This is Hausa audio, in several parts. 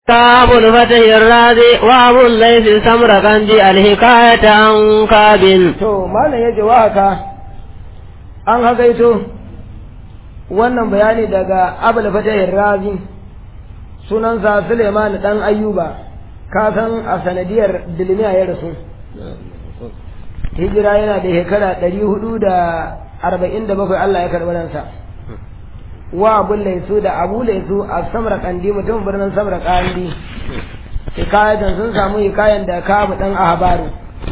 كاب الفتح الرازي وابو الليث سمرقندي الحكاية عن كاب to malam yace wa haka an hakaito wannan bayani daga abul fatahir razi sunansa suleiman dan ayyuba ka san a sanadiyar dilmiya ya rasu hijira yana da shekara ɗari hudu da arba'in da bakwai Allah ya karɓi ransa wa abun laisu da abu laisu a samra kandi mutum birnin samra kandi hikayatan sun samu hikayan da kabu dan ahbaru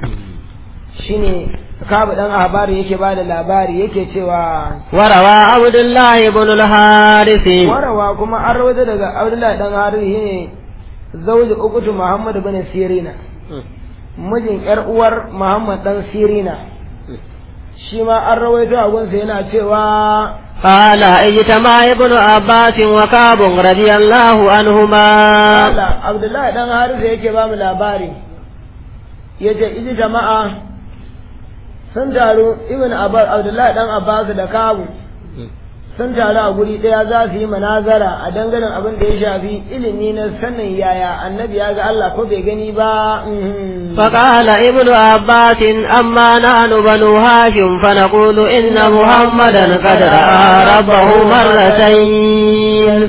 shine kabu dan ahbaru yake ba da labari yake cewa وروى عبد الله بن الحارث warawa kuma an rawaita daga abdullahi dan haru shine zauji ukutu muhammad bin sirina mijin yar uwar muhammad dan sirina shi ma an rawaito a gunsa yana cewa قال اجتمع ابن عباس وكعب رضي الله عنهما Allah Abdullahi dan Harisa yake ba mu labari yace iji jama'a sun taru Ibn Abbas Abdullahi dan Abbas da Kabu sun taru a guri daya za su yi manazara a dangane abin da ya shafi ilimi na sanin yaya annabi ya ga Allah ko bai gani ba mhm. فقال ابن عباس أما نحن بنو هاشم فنقول إن محمدا قد رأى ربه مرتين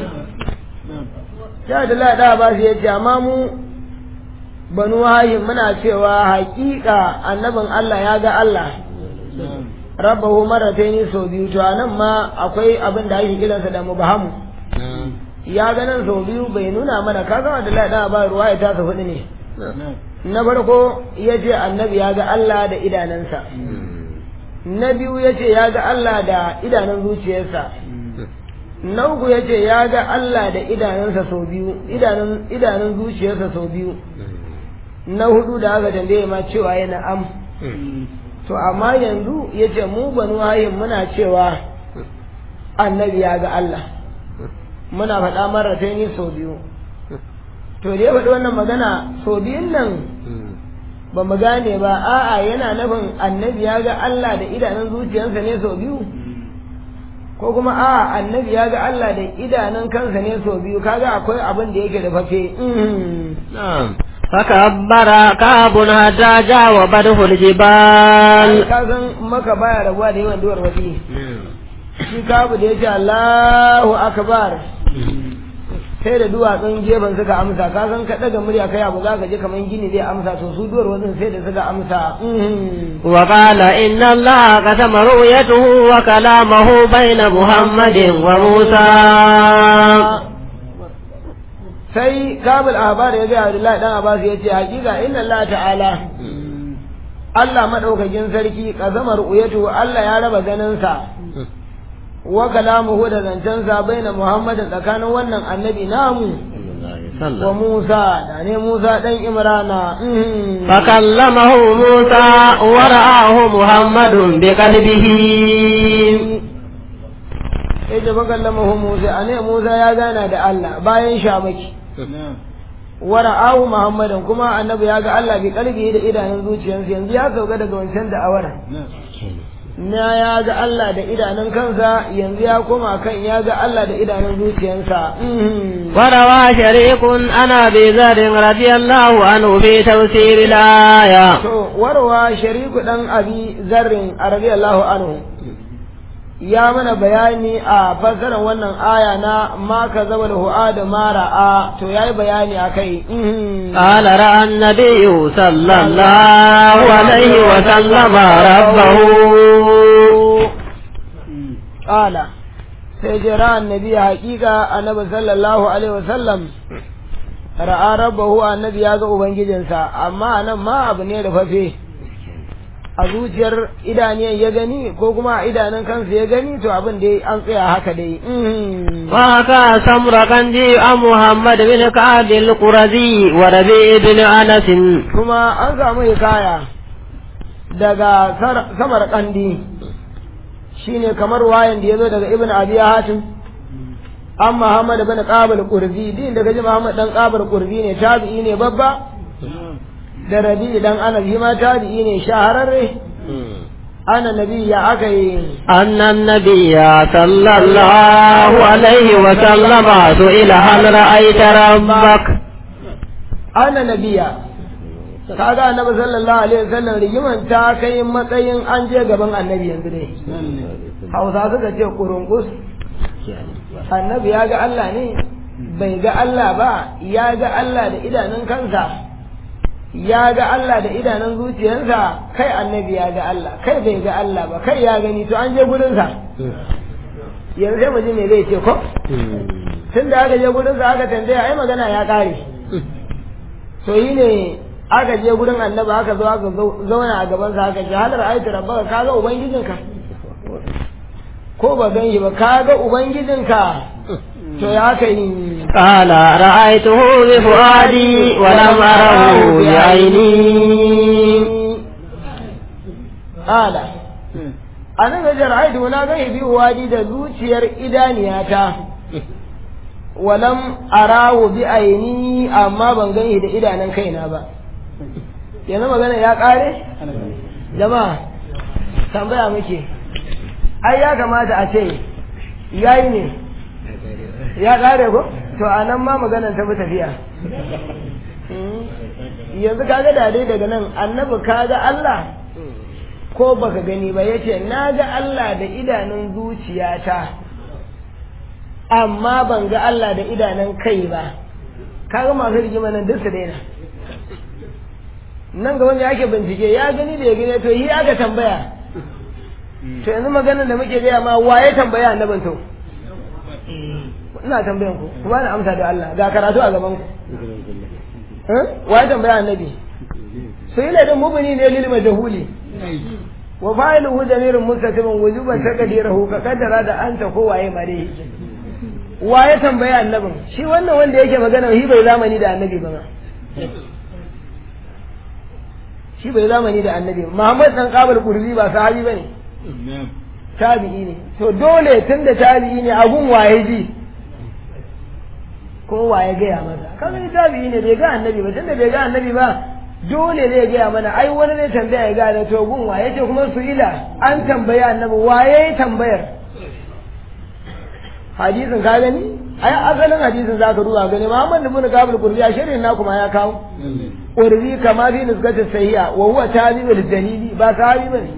sai Abdullahi da Abbas ya ce amma mu banu hashim muna cewa haƙiƙa annabin Allah ya ga Allah rabbahu marataini sau biyu to anan ma akwai abin da ake kiransa da mubahamu ya ga nan sau biyu bai nuna mana kaga da lada ba ruwa ya tasa hudu ne na farko ya ce annabi ya ga Allah da idanansa na biyu ya ce ya ga Allah da idanun zuciyarsa na uku ya ce ya ga Allah da idanunsa sau biyu idanun idanun zuciyarsa sau biyu na hudu da aka tambaye ma cewa yana am to amma yanzu ya ce mu banu hayin muna cewa annabi ya ga Allah muna faɗa marata ne sau biyu to da ya faɗi wannan magana sau biyun nan ba mu gane ba a'a yana nufin annabi ya ga Allah da idanun zuciyarsa ne sau biyu ko kuma a'a annabi ya ga Allah da idanun kansa ne sau biyu kaga akwai abin da yake da fafe نعم فكبر كعب حتى جاوبته الجبال ka san maka baya rabuwa da yawan duwar wadi shi kabu da ya ce Allahu akbar sai da duwatsun gefen suka amsa ka san ka daga murya kai abu za ka je kaman gini zai amsa to su duwar wadin sai da suka amsa وقال إن الله قسم رؤيته وكلامه بين محمد وموسى sai kabul ahbar ya ga Abdullahi dan Abbas ya ce hakika inna Allah ta'ala Allah madaukakin sarki kazamar uyatu Allah ya raba ganin sa wa kalamuhu da zancen sa baina Muhammad tsakanin wannan annabi namu wa Musa da ne Musa dan Imrana mhm. فكلمه موسى ورآه محمد بقلبه sai da fakallamahu Musa a ne Musa ya gana da Allah bayan shamaki wara'ahu Muhammadan kuma annabi ya ga Allah bi kalbi da idanun zuciyarsa yanzu ya sauka daga wancan da'awar na ya ga Allah da idanun kansa yanzu ya koma kan ya ga Allah da idanun zuciyarsa Mhm. وروى شريك عن أبي ذر رضي الله عنه في تفسير الآية to warwa shariku dan abi zarrin radiyallahu anhu ya mana bayani a fassarar wannan aya na ma ka zaba da hu'ada ma ra'a to yayi bayani akai Mhm. قال رأى النبي صلى الله عليه وسلم ربه Ƙala, sai je ra'an nabi haƙiƙa annabi sallallahu alaihi wasallam ra'a rabbahu annabi ya ga ubangijinsa amma nan ma abu ne da fafe a zuciyar idaniyan ya gani ko kuma a idanun kansa ya gani to abin dai an tsaya haka dai Mhm. وحكى سمرقندي عن محمد بن كعب القرزي وربيع بن أنس kuma an samu hikaya daga sar- samar kandi shine kamar wayan da ya zo daga ibn abi hatim an muhammad bin qabal qurzi din daga ji muhammad dan qabal qurzi ne tabi'i ne babba da rabi dan anas shi ma tabi'i ne shahararre ana nabi ya aka yi أن النبي صلى الله عليه وسلم سئل هل رأيت ربك ana nabiya kaga annabi sallallahu alaihi wasallam rigiman ta kai matsayin an je gaban annabi yanzu ne hausa suka ce kurungus annabi ya ga Allah ne bai ga Allah ba ya ga Allah da idanun kansa ya ga Allah da idanun zuciyarsa kai annabi ya ga Allah kai bai ga Allah ba kai ya gani to an je gurinsa yanzu sai mu ji me zai ce ko tun da aka je gurinsa aka tambaya ai magana ya kare to yi ne aka je gurin annabi aka zo aka zauna a gabansa aka ce halar aitu rabbaka kaga ubangijinka ko ba gan shi ba kaga ubangijinka to ya kai قال رأيته بفؤادي ولم أره بعيني قال أنا gajar aitu na gan bi wadi da zuciyar idaniyata walam arahu bi aini amma ban gan da idanun kaina ba yanzu magana ya kare jama'a tambaya muke ai ya kamata a ce yayi ne ya kare ko to a nan ma maganar ta fi tafiya yanzu kaga da dai daga nan annabi kaga Allah ko baka gani ba yace na ga Allah da idanun zuciyata amma ban ga Allah da idanun kai ba kaga masu rigima nan duk su daina nan ga wanda yake bincike ya gani da ya gani to yi aka tambaya to yanzu maganar da muke gaya ma waye tambaya annabin to ina tambayan ku kuma na amsa da Allah ga karatu a gaban ku waye tambaya annabi su yi ladin mubini ne lil majhuli wa fa'iluhu damirun mustatirun wujuban taqdirahu ka kaddara da anta ko waye mare waye tambaya annabin shi wannan wanda yake magana shi bai zamani da annabi ba shi bai zamani da annabi Muhammad dan Qabul Qurbi ba sahabi bane tabi'i ne to dole tunda tabi'i ne abun waye ji ko waye gaya masa kaga ni tabi'i ne bai ga annabi ba tunda bai ga annabi ba dole zai gaya mana ai wani ne tambaya ya gane to gun waye ce kuma su ila an tambaya annabi waye tambayar hadisin ka gani ai asalin hadisin zaka duba gani Muhammad ibn Qabul Qurbi a shirin na kuma ya kawo urbi kama fi nisgati sahiha wa huwa tabi'ul dalili ba sahabi bane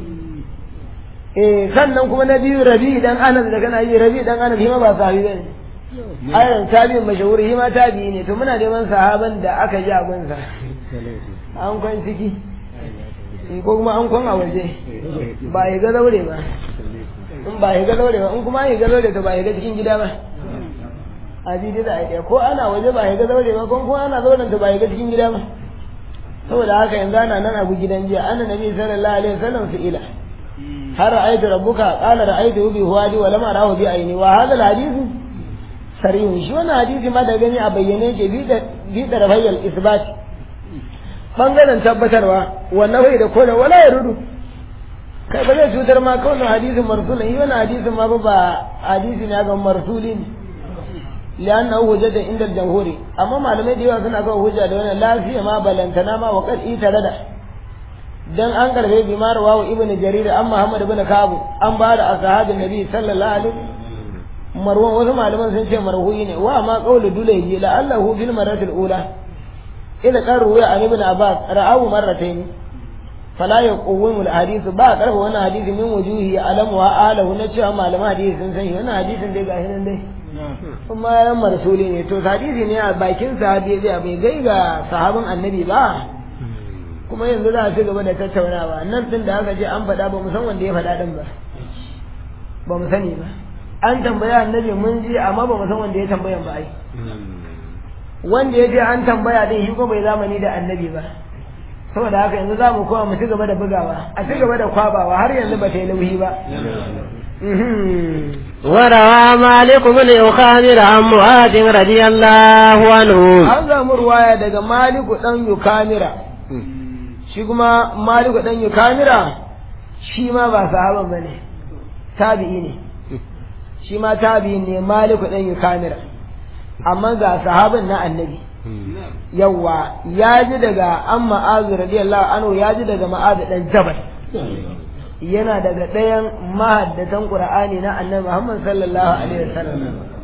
eh sannan kuma na biyu rabi dan anas da kana yi rabi dan anas ma ba sahabi bane ayan tabi'in mashahuri shi ma tabi'i ne to muna neman sahaban da aka ji abin sa an kwan ciki ko kuma an kwan a waje ba ya ga zaure ba in ba ya ga zaure ba in kuma ya ga zaure to ba ya ga cikin gida ba a ji da ai ko ana waje ba ya ga zaure ba ko kuma ana zauren to ba ya ga cikin gida ba saboda haka yanzu ana nan abu gidan jiya anna nabi sallallahu alaihi wasallam su ila har ra'aytu rabbuka qala ra'aytu bi huwadi wa lam arahu bi aini wa hadha al-hadith sarihun shi wannan hadisi ma da gani a bayyane ke bi da rafayyal isbat bangaren tabbatarwa wannan bai da kola wala ya rudu kai ba zai cutar ma kawai hadisin marsulin yi wannan hadisin ma ba hadisi ne ga marsuli ne lianna hujjata inda jamhuri amma malamai da yawa suna kawo hujja da wannan lafiya ma balantana ma wa qad itarada dan an karbe bi marwa wa ibn jarir an muhammad ibn kabu an ba da ashabin nabi sallallahu alaihi marwan wasu malaman sun ce marhuyi ne wa ma qawlu dulayhi la'allahu bil maratil ula ila qaru ya an ibn abbas ra'ahu marratayn fala yaqumu al hadith ba karfa wannan hadisi min wujuhi alam wa alahu na cewa malaman hadisi sun san wannan hadisin dai ga hinan dai kuma yan marsuli ne to hadisi ne a bakin sahabi zai bai gai ga sahabin annabi ba kuma yanzu za a ci gaba da tattaunawa nan din da aka ce an faɗa ba mu san wanda ya faɗa din ba ba mu sani ba an tambaya annabi mun ji amma ba mu san wanda ya tambayan ba ai wanda ya je an tambaya din shi ko bai zamani da annabi ba saboda haka yanzu za mu koma mu ci gaba da bugawa a ci gaba da kwabawa har yanzu ba ta yi nauyi ba وروى مالك بن يخامر عن معاذ رضي الله عنه an samu ruwaya daga maliku dan yukamira shi kuma maliku dan yukamira shi ma ba sahaban bane tabi'i ne shi ma tabi'i ne maliku dan yukamira amma ga sahaban na annabi yawa ya ji daga an ma'azu radiyallahu anhu ya ji daga ma'azu dan jabal yana daga ɗayan mahaddatan qur'ani na annabi Muhammad sallallahu alaihi wasallam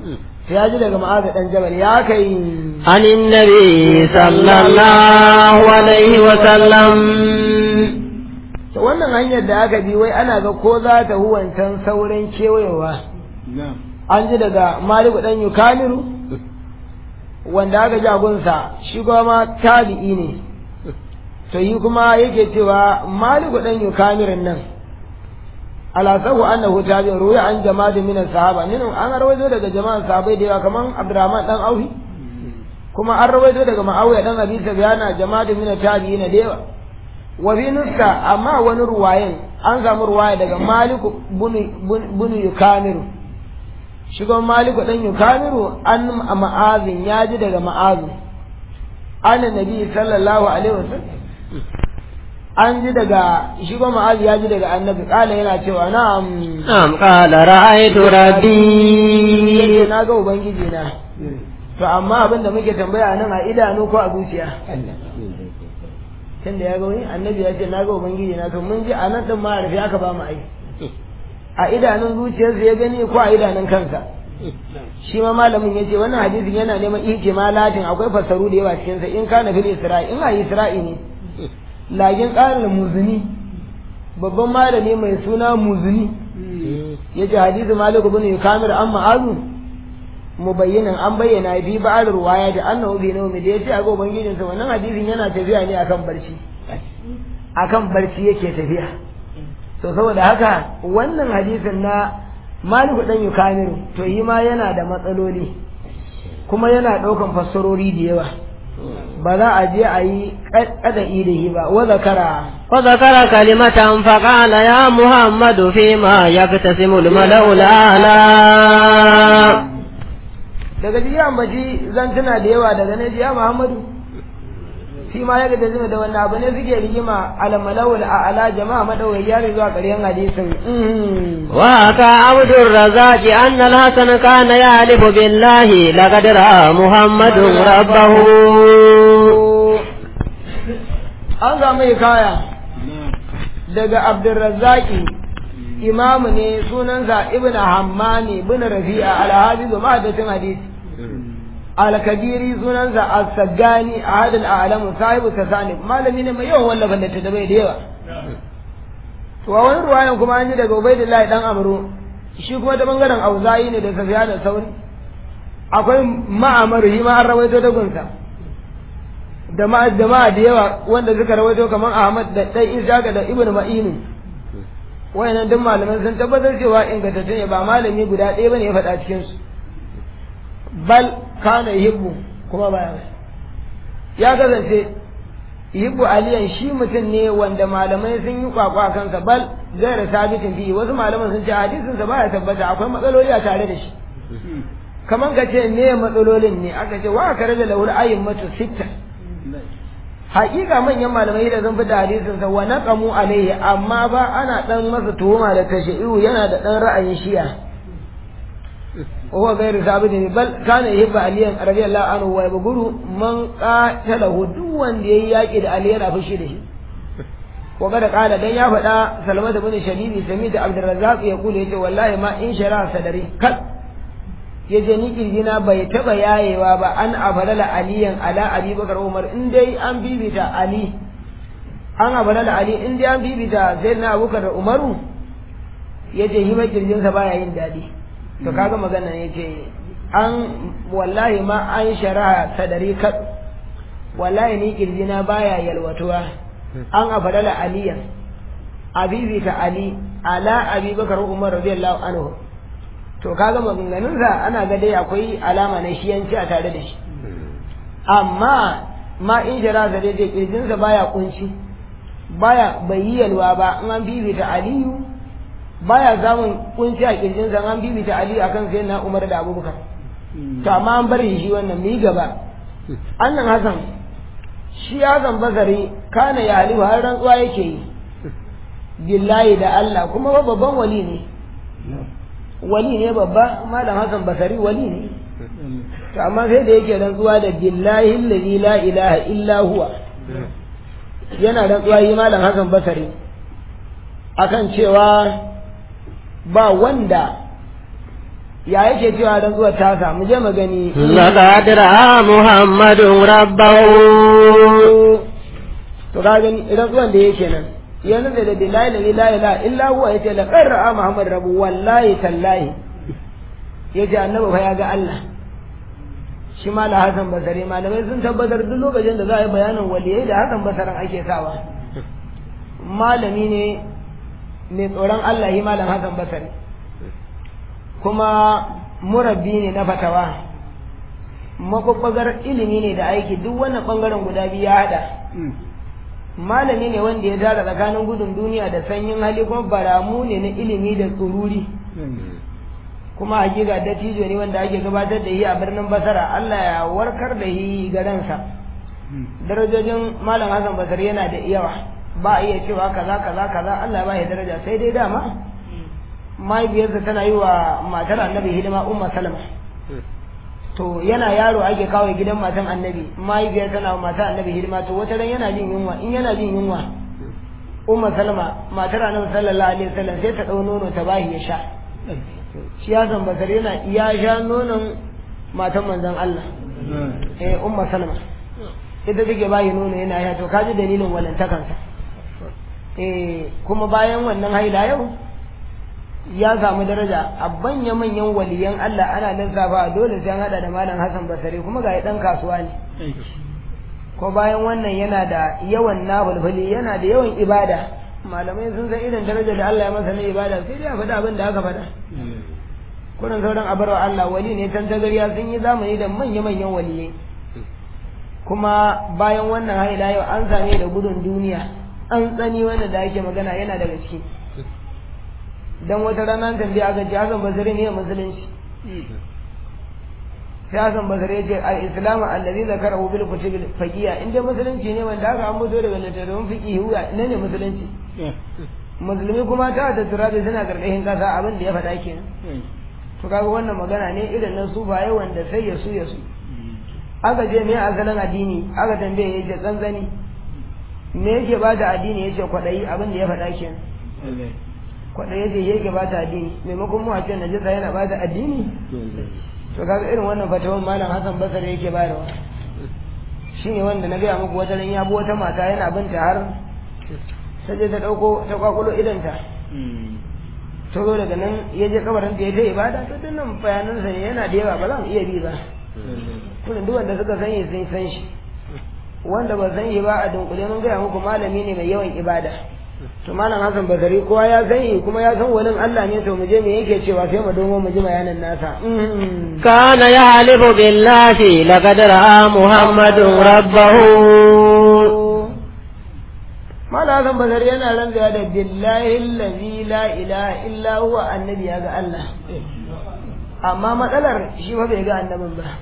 ya ji daga ma'azu dan jabal ya kai عن النبي صلى الله عليه وسلم to wannan hanyar da aka bi wai ana ga ko za ta huwancan sauran kewayewa an ji daga maliku dan yukamiru wanda aka ji agunsa shi kuma tabi'i ne to yi kuma yake cewa maliku dan yukamirin nan alasahu annahu tabi'in ruya an jama'atin min sahaba min an rawaito daga jama'an sahabbai da yawa kaman abdurrahman dan aufi kuma an rawaito daga ma'awiya dan abi sufyana jama'atin min tabi'ina da yawa wa bi nuska amma wani ruwayen an samu ruwaya daga maliku bunu yukamiru shi kuma maliku dan yukamiru an ma'azin ya ji daga ma'azin an nabi sallallahu alaihi wasallam an ji daga shi kuma ma'azi ya ji daga annabi kala yana cewa na'am نعم قال رأيت yace ربي na ga ubangiji na to amma abin da muke tambaya nan a idanu ko a zuciya tun da ya ga wani annabi ya ce na ga ubangiji na to mun ji a nan din ma rufe aka ba mu ai a idanun zuciyarsa ya gani ko a idanun kansa shi ma malamin ya ce wannan hadisin yana neman ihtimalatin akwai fasaru da yawa cikinsa in kana fil isra'i in a isra'i ne lagin ƙarin muzuni babban malami mai suna muzuni ya ce hadisi malik bin kamir an ma'azu mubayyinan an bayyana fi ba'ar ruwaya da annahu bi nawmi da yace a ga ubangijinsa wannan hadisin yana tafiya ne akan barci akan barci yake tafiya to saboda haka wannan hadisin na maliku dan yukamiru to yi ma yana da matsaloli kuma yana ɗaukan fassarori da yawa ba za a je a yi ƙada'i da shi ba wa zakara وذكر كلمة فقال يا محمد فيما يقتسم الملأ الأعلى daga ji ya ambaci zan tuna da yawa daga ne ji ya muhammadu shi ma ya ga zama da wannan abu ne suke rigima alamalawul a ala jama'a madawai ya zuwa ƙarshen hadisin Mhm. وحكى عبد الرزاق أن الحسن كان يعلف بالله لقد رأى محمد ربه an ga mai kaya daga abdurrazzaki imamu ne sunansa ibn hammani ibn rafi'a alhafizu ma'adatin hadisi alkabiri sunansa as-saggani ahad al-a'lamu sahibu tasani malami ne mai yawan wallafa littattafai da yawa to a wani ruwayan kuma an ji daga ubaidullahi dan amru shi kuma ta bangaren auzayi ne da safiya da sauri akwai ma'amar shi ma an rawaito da gunsa da ma jama'a da yawa wanda suka rawaito kamar Ahmad da dai Isaka da Ibn Ma'in wayannan duk malaman sun tabbatar cewa ingantattu ne ba malami guda ɗaya bane ya faɗa cikin su bal kana yibbu kuma ba ya kasance yibbu aliyan shi mutum ne wanda malamai sun yi kwakwa kansa bal gaira sabitin fi wasu malaman sun ce hadisin sa baya tabbata akwai matsaloli a tare da shi kaman ka ce me matsalolin ne aka ce wa ka rage lahul ayyin matu sitta haƙiƙa manyan malamai da sun fita hadisin sa wa naqamu alaihi amma ba ana dan masa tuhuma da tashai'u yana da dan ra'ayin shi'a huwa ghairu sabit bal kana yuhibbu aliyan radiyallahu anhu wa yabguru man qatalahu duk wanda yayi yaki da ali yana fushi da shi ko kada kala dan ya faɗa salama da bin shadidi sami da abdurrazzaq ya kula yace wallahi ma in shara sadari kal yace ni kirgina bai taba yayewa ba an afalala aliyan ala ali bakar umar in dai an bibita ali an afalala ali in dai an bibita sayyidina abubakar da umaru yace hima kirjinsa baya yin dadi to kaga magana yace an wallahi ma an shara sadari kal wallahi ni kirjina baya yalwatuwa an afalala aliyan abibita ali ala abi bakar umar radiyallahu anhu to kaga maganganunsa ana ga dai akwai alama na shiyanci a tare da shi amma ma in jira da dai kirjinsa baya kunci baya bai yi yalwa ba in an bibita aliyu baya samun kunci a kirjinsa in an bibita aliyu akan sai na umar da abubakar to amma an bar shi wannan mu yi gaba annan hasan shi hasan basari kana ya halifu har rantsuwa yake yi billahi da Allah kuma babban wali ne wali ne babba malam Hassan Basari wali ne to amma sai da yake rantsuwa da billahi allazi la ilaha illa huwa yana rantsuwa yi malam Hassan Basari akan cewa ba wanda ya yake cewa rantsuwar tasa mu je mu gani لقد رأى محمد ربه to ka gani rantsuwan da yake nan yanzu da billahi la ilaha illa illa huwa yace la qarra muhammad rabu wallahi tallahi yace annabi fa ya ga Allah shi ma la hasan basari malamai sun tabbatar duk lokacin da za a yi bayanin waliyai da hasan basaran ake sawa malami ne mai tsoron Allah yi malam hasan basari kuma murabbi ne na fatawa makwakwagar ilimi ne da aiki duk wannan bangaren guda biyu ya hada malami ne wanda ya tara tsakanin gudun duniya da sanyin hali kuma baramu ne na ilimi da tsururi kuma hakika dattijo ne wanda ake gabatar da shi a birnin basara Allah ya warkar da shi garansa darajojin malam Hassan Basari yana da yawa ba a iya cewa kaza kaza kaza Allah ba ya daraja sai dai dama mahaifiyarsa tana yi wa matar annabi hidima umma salama to yana yaro ake kawo gidan matan annabi mahaifiyar tana wa matar annabi hidima to wata ran yana jin yunwa in yana jin yunwa umma salama matar annabi sallallahu alaihi wasallam sai ta dau nono ta bahi ya sha shi ya san basar yana ya sha nonon matan manzon Allah eh umma salama ita take bayi nono yana ya to kaji dalilin walantakansa eh kuma bayan wannan haila yau ya samu daraja a banya manyan waliyan Allah ana lissafa dole sai an hada da malam Hassan Basri kuma ga dan kasuwa ne ko bayan wannan yana da yawan nafulfuli yana da yawan ibada malamai sun san irin daraja da Allah ya masa na ibada sai dai a faɗa abin da aka faɗa kurin sauran abarwa Allah wali ne tan tagariya sun yi zamani da manya-manyan waliyai kuma bayan wannan haila yau an same da gudun duniya an tsani wanda da ake magana yana daga ciki dan wata rana tambaye aka ce Hassan Basri ne musulunci sai Hassan Basri ya ce al-islamu allazi zakarahu bil kutub faqiya inda musulunci ne wanda aka ambato daga littattafan fiqh huwa ne ne musulunci musulmi kuma ta da turabi suna karkashin kasa abin da ya faɗa kenan to kaga wannan magana ne irin na sufaye wanda sai ya su ya su aka je me asalin addini aka tambaye ya ce tsantsani me yake ba da addini ya ce kwaɗayi abin da ya faɗa kenan kwaɗayi ce yake ba ta addini maimakon mu a ce najasa yana ba ta addini to kaga irin wannan fatawan malam Hassan Basar yake bayarwa shine wanda na gaya muku wata ran ya bi wata mata yana binta har ta je ta dauko ta kwakulo idanta ta zo daga nan ya je kabarin ta ya ta ibada to dinnan bayanan sa ne yana da yawa ba za mu iya bi ba kullum duk wanda suka sani sun san shi wanda ba san shi ba a dunkule mun gaya muku malami ne mai yawan ibada to malam Hassan Basari kowa ya sani kuma ya san wani Allah ne to mu je me yake cewa sai mu domo mu ji bayanin nasa كان يحلف بالله لقد رأى محمد ربه malam Hassan Basari yana rantsuwa da billahi allazi la ilaha illa huwa annabi ya ga Allah amma matsalar shi fa bai ga annabin ba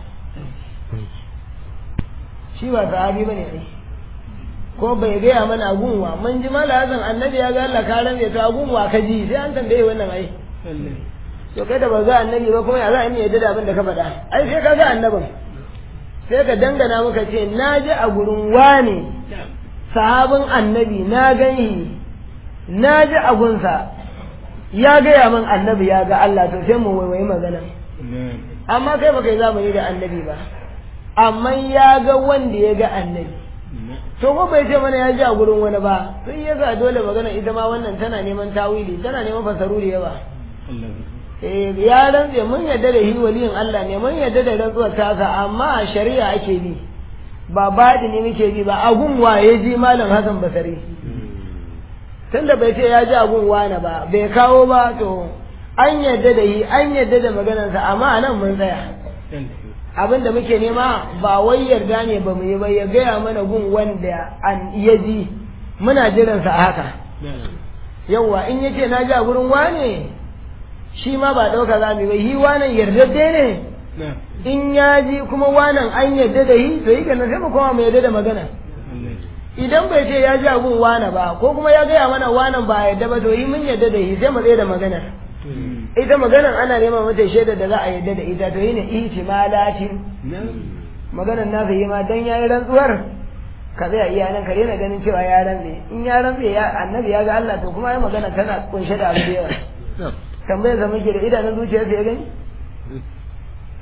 shi ba sahabi bane ai ko bai gaya mana gunwa mun ji mala hazan annabi ya ga Allah ka rame ta gunwa ka ji sai an tambaye wannan ai to kai da ba ga annabi ba kuma ya za a yi yadda da abin da ka faɗa ai sai ka ga annabin sai ka dangana muka ce na ji a gurin wani sahabin annabi na gani na ji a gunsa ya gaya min annabi ya ga Allah to sai mu waiwayi magana amma kai ba kai zamani da annabi ba amma ya ga wanda ya ga annabi to ko bai ce mana ya ji a gurin wani ba sai ya sa dole magana ita ma wannan tana neman tawili tana neman fasaru da yawa eh ya rantse mun yadda da hi waliyin Allah ne mun yadda da rantsuwar tasa amma a shari'a ake bi ba baɗi ne muke bi ba agun waye ji malam Hassan Basari tunda bai ce ya ji agun wane ba bai kawo ba to an yadda da hi an yadda da maganarsa amma anan mun tsaya abin da muke nema ba wai yarda ne ba mu yi ba ya gaya mana gun wanda an ya ji muna jiransa a haka yawwa in yace na ji a gurin wane shi ma ba ɗauka za mu yi ba yi wanan yardadde ne in ya ji kuma wanan an yarda da yi to yi kenan sai mu koma mu yarda da magana idan bai ce ya ji a gun wane ba ko kuma ya gaya mana wanan ba yarda ba to yi mun yarda da yi sai mu tsaye da magana ita maganar ana neman mata shaida da za a yadda da ita to yine ihtimalatin maganar nasa yi ma dan yayi rantsuwar ka zai iya nan ka daina ganin cewa ya rantse in ya rantse ya annabi ya ga Allah to kuma ai magana tana kunshe da abu da yawa tambayar sa muke da idanun zuciyarsa ya gani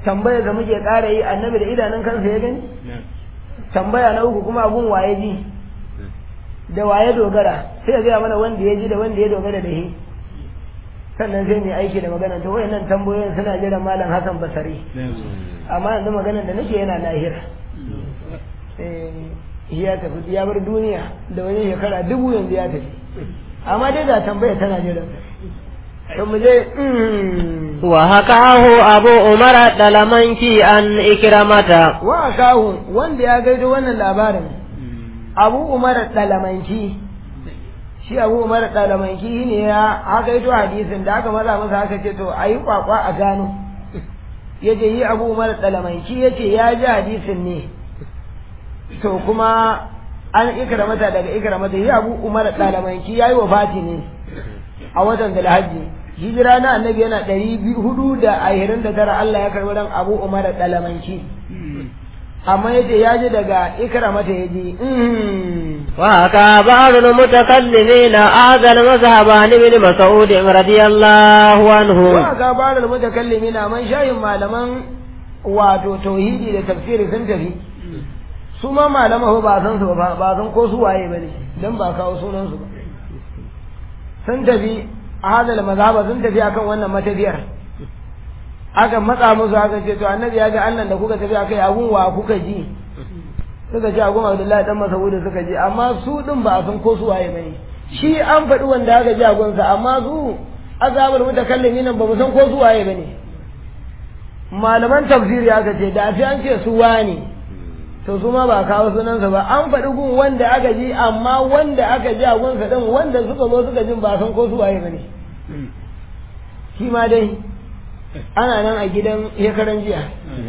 tambaya da muke ƙara yi annabi da idanun kansa ya gani tambaya na uku kuma abun waye ji da waye dogara sai ya gaya mana wanda ya ji da wanda ya dogara da shi sannan sai mai aiki da magana to wayannan tambayoyin suna jiran malam Hassan Basari amma yanzu maganar da nake yana lahira eh ya tafi ya bar duniya da wani shekara dubu yanzu ya tafi amma dai da tambaya tana jiran to mu je وحكاه أبو عمر الدلمنكي عن إكرمة wa kahu wanda ya gaido wannan labarin abu umar dalamanki shi abu umar dalamanki ne ya haka ito hadisin da aka maza masa haka ce to a yi kwakwa a gano ya ce yi abu umar dalamanki ya ce ya ji hadisin ne to kuma an ikramata daga ikramata yi abu umar dalamanki ya yi wafati ne a watan dalhajji hijira na annabi yana ɗari hudu da ashirin da tara Allah ya karɓi ran abu umar dalamanki amma yace ya ji daga ikramata ya ji وحكى بعض المتكلمين هذا المذهب عن ابن مسعود رضي الله عنه wa ga bada mutakallimi na man shayin malaman wato tauhidi da tafsiri sun tafi su ma malama ba san su ba ba san ko su waye bane dan ba kawo sunan su ba sun tafi a hadal mazhaba sun tafi akan wannan matafiyar aka matsa musu aka ce to annabi ya ga Allah da kuka tafi akai abun wa kuka ji suka ce abun Abdullahi dan Mas'ud suka ji amma su din ba a san ko su waye bane shi an faɗi wanda aka ji a gunsa amma su azabul mutakallimi nan ba mu san ko su waye bane malaman tafsiri aka ce da fi an ce su wani to su ma ba kawo sunansa ba an faɗi gun wanda aka ji amma wanda aka ji a gunsa din wanda suka zo suka jin ba san ko su waye bane shi ma dai ana nan a gidan shekaran jiya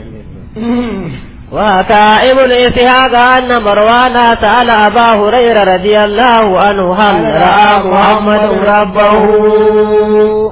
وحكى ابن إسحاق أن مروان سأل أبا هريرة رضي الله عنه هل رأى محمد ربه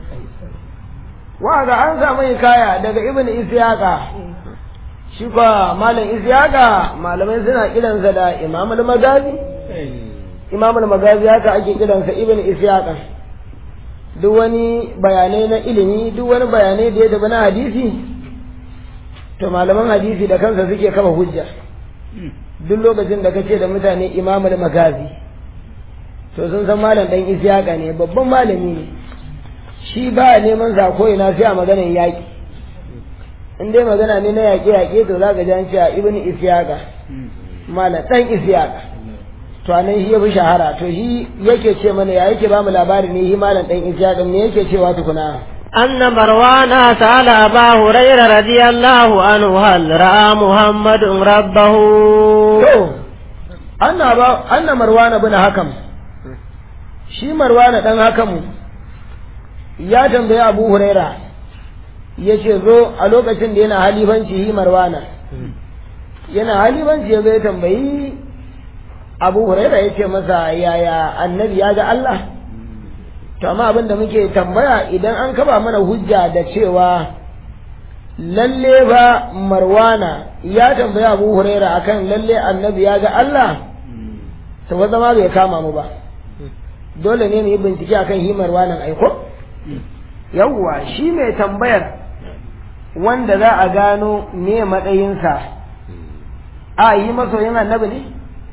wa ga an samu kaya daga ibn isyaqa shi kwa malam isyaqa malamai suna kiransa da imam al-magazi imam al-magazi haka ake kiransa ibn isyaqa duk wani bayanai na ilimi duk wani bayanai da ya tafi na hadisi to malaman hadisi da kansa suke kafa hujja duk lokacin da kace da mutane imam al-magazi to sun san malam dan isyaqa ne babban malami ne shi ba neman zako ina sai a maganar yaƙi in dai magana ne na yaƙe-yaƙe to za ka ji an cewa ibn isyaqa malam dan isyaqa to anan shi ya fi shahara to shi yake ce mana ya yake ba mu labari ne shi malam dan isyaqa ne yake cewa tukuna أن مروان سأل أبا هريرة رضي الله عنه هل رأى محمد ربه to anna ba anna marwana bin hakam shi marwana dan hakamu ya tambayi abu huraira ya ce zo a lokacin da yana halifanci yi marwana yana halifanci ya zo ya tambayi abu huraira ya ce masa yaya annabi ya ga Allah to amma abin da muke tambaya idan an kaba mana hujja da cewa lalle ba marwana ya tambayi abu huraira akan lalle annabi ya ga Allah to wanda ma bai kama mu ba dole ne mu yi bincike akan hi marwanan aiko yawwa shi mai tambayar wanda za a gano me matsayinsa a yi masoyin annabi ne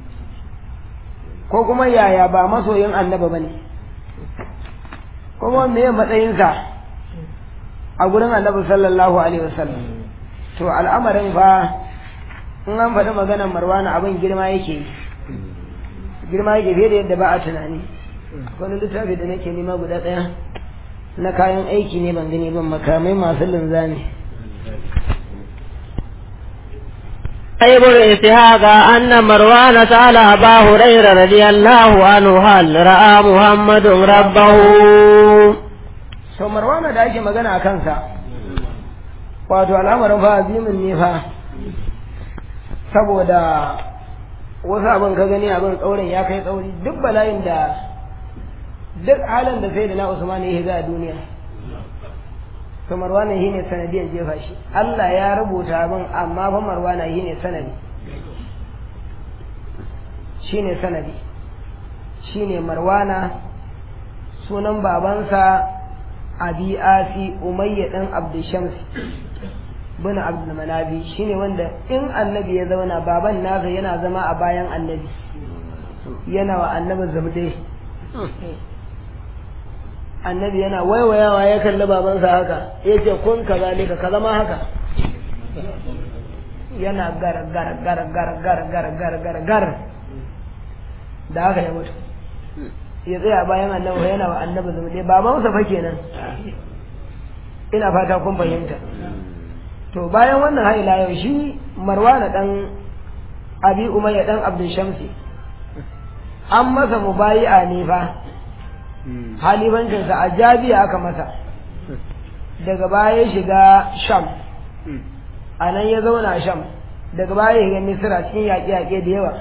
ko kuma yaya ba masoyin annabi ba ne kuma me matsayinsa a gurin annabi sallallahu alaihi wasallam to al'amarin fa in an faɗi maganar marwana abin girma yake yi girma yake fiye da yadda ba a tunani wani littafi da nake nema guda ɗaya na kayan aiki ne ban gani ban makamai masu linzami ابن إسحاق أن مروان سأل أبا هريرة رضي الله عنه هل رأى محمد ربه sau marwana da ake magana a kansa wato al'amarin fa azimin ne fa saboda wasu abin ka gani abin tsaurin ya kai tsauri duk bala'in da duk halin da sai da na usman ya higa a duniya to marwana shi ne sanadiyar jefa shi Allah ya rubuta abin amma fa marwana shi ne sanadi shi ne sanadi shi ne marwana sunan babansa abi asi umayya ɗan abdushams bin abdul manabi shine wanda in annabi ya zauna baban nasa yana zama a bayan annabi yana wa annabi zabde annabi yana waiwayawa ya kalli babansa haka ya ce kun ka zalika ka zama haka yana gar gar gar gar gar gar gar gar gar da haka ya mutu ya tsaya bayan annabi yana wa annabi zabde babansa fa kenan ina fata kun fahimta to bayan wannan haila yau shi marwana dan abi umayya dan abdul shamsi an masa mubayi'a ne fa halifancinsa a jabiya aka masa daga baya ya shiga sham a nan ya zauna sham daga baya ya shiga misira cikin yaƙe-yaƙe da yawa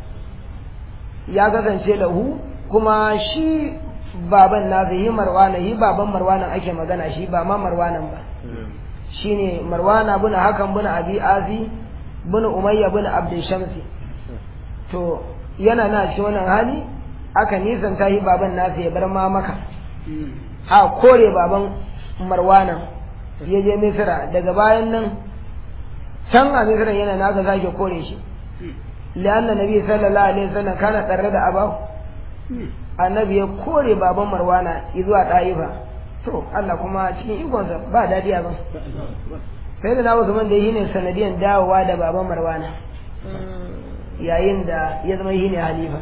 ya kasance lahu kuma shi baban nasa yi marwana yi baban marwanan ake magana shi ba ma marwanan ba shine marwana bin hakan bin abi azi bin umayya bin abdul shamsi to yana na cikin wannan hali aka nisan ta yi baban nasa ya bar ma maka a kore baban marwana ya je misira daga bayan nan can a misira yana naka zake kore shi lianna nabi sallallahu alaihi wasallam kana tsare da abahu annabi ya kore baban marwana zuwa ɗa'ifa to Allah kuma cikin ikonsa ba daɗi a ban sai da na Usman da yi ne sanadiyan dawowa da baban marwana yayin da ya zama yi ne halifa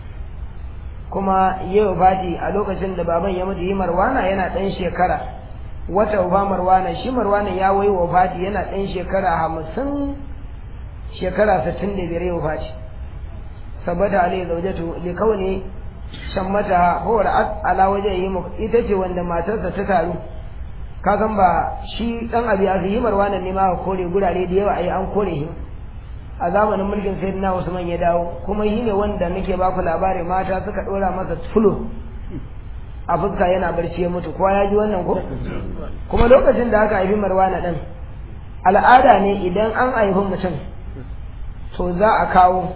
kuma yau fati a lokacin da baban ya mutu yi marwana yana ɗan shekara wata uba marwana shi marwana ya wai wa fati yana ɗan shekara hamsin shekara sittin da biyar yau fati sabata alai zaujatu likawani shan mata howar ala waje yi ita ce wanda matarsa ta taru ka san ba shi dan abi a yi marwanan ne ma kore gurare da yawa ai an kore shi a zamanin mulkin sayyidina Usman ya dawo kuma shi ne wanda nake ba ku labari mata suka dora masa fulo a fuska yana barci ya mutu kowa ya ji wannan ko kuma lokacin da aka haifi marwana din al'ada ne idan an haifi mutum to za a kawo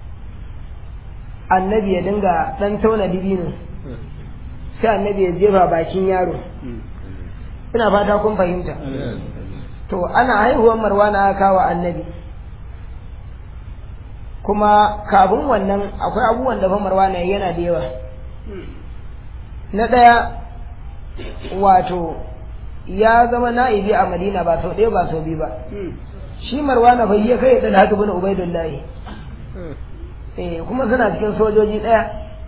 annabi ya dinga dan tauna dibino sai annabi ya jefa bakin yaro ina fata kun fahimta to ana haihuwar marwana aka kawo annabi kuma kafin wannan akwai abubuwan da fa marwana yana da yawa na ɗaya wato ya zama na'ibi a madina ba sau ɗaya ba sau biyu ba shi marwana bai ya kai da haka bin ubaidullahi eh kuma suna cikin sojoji ɗaya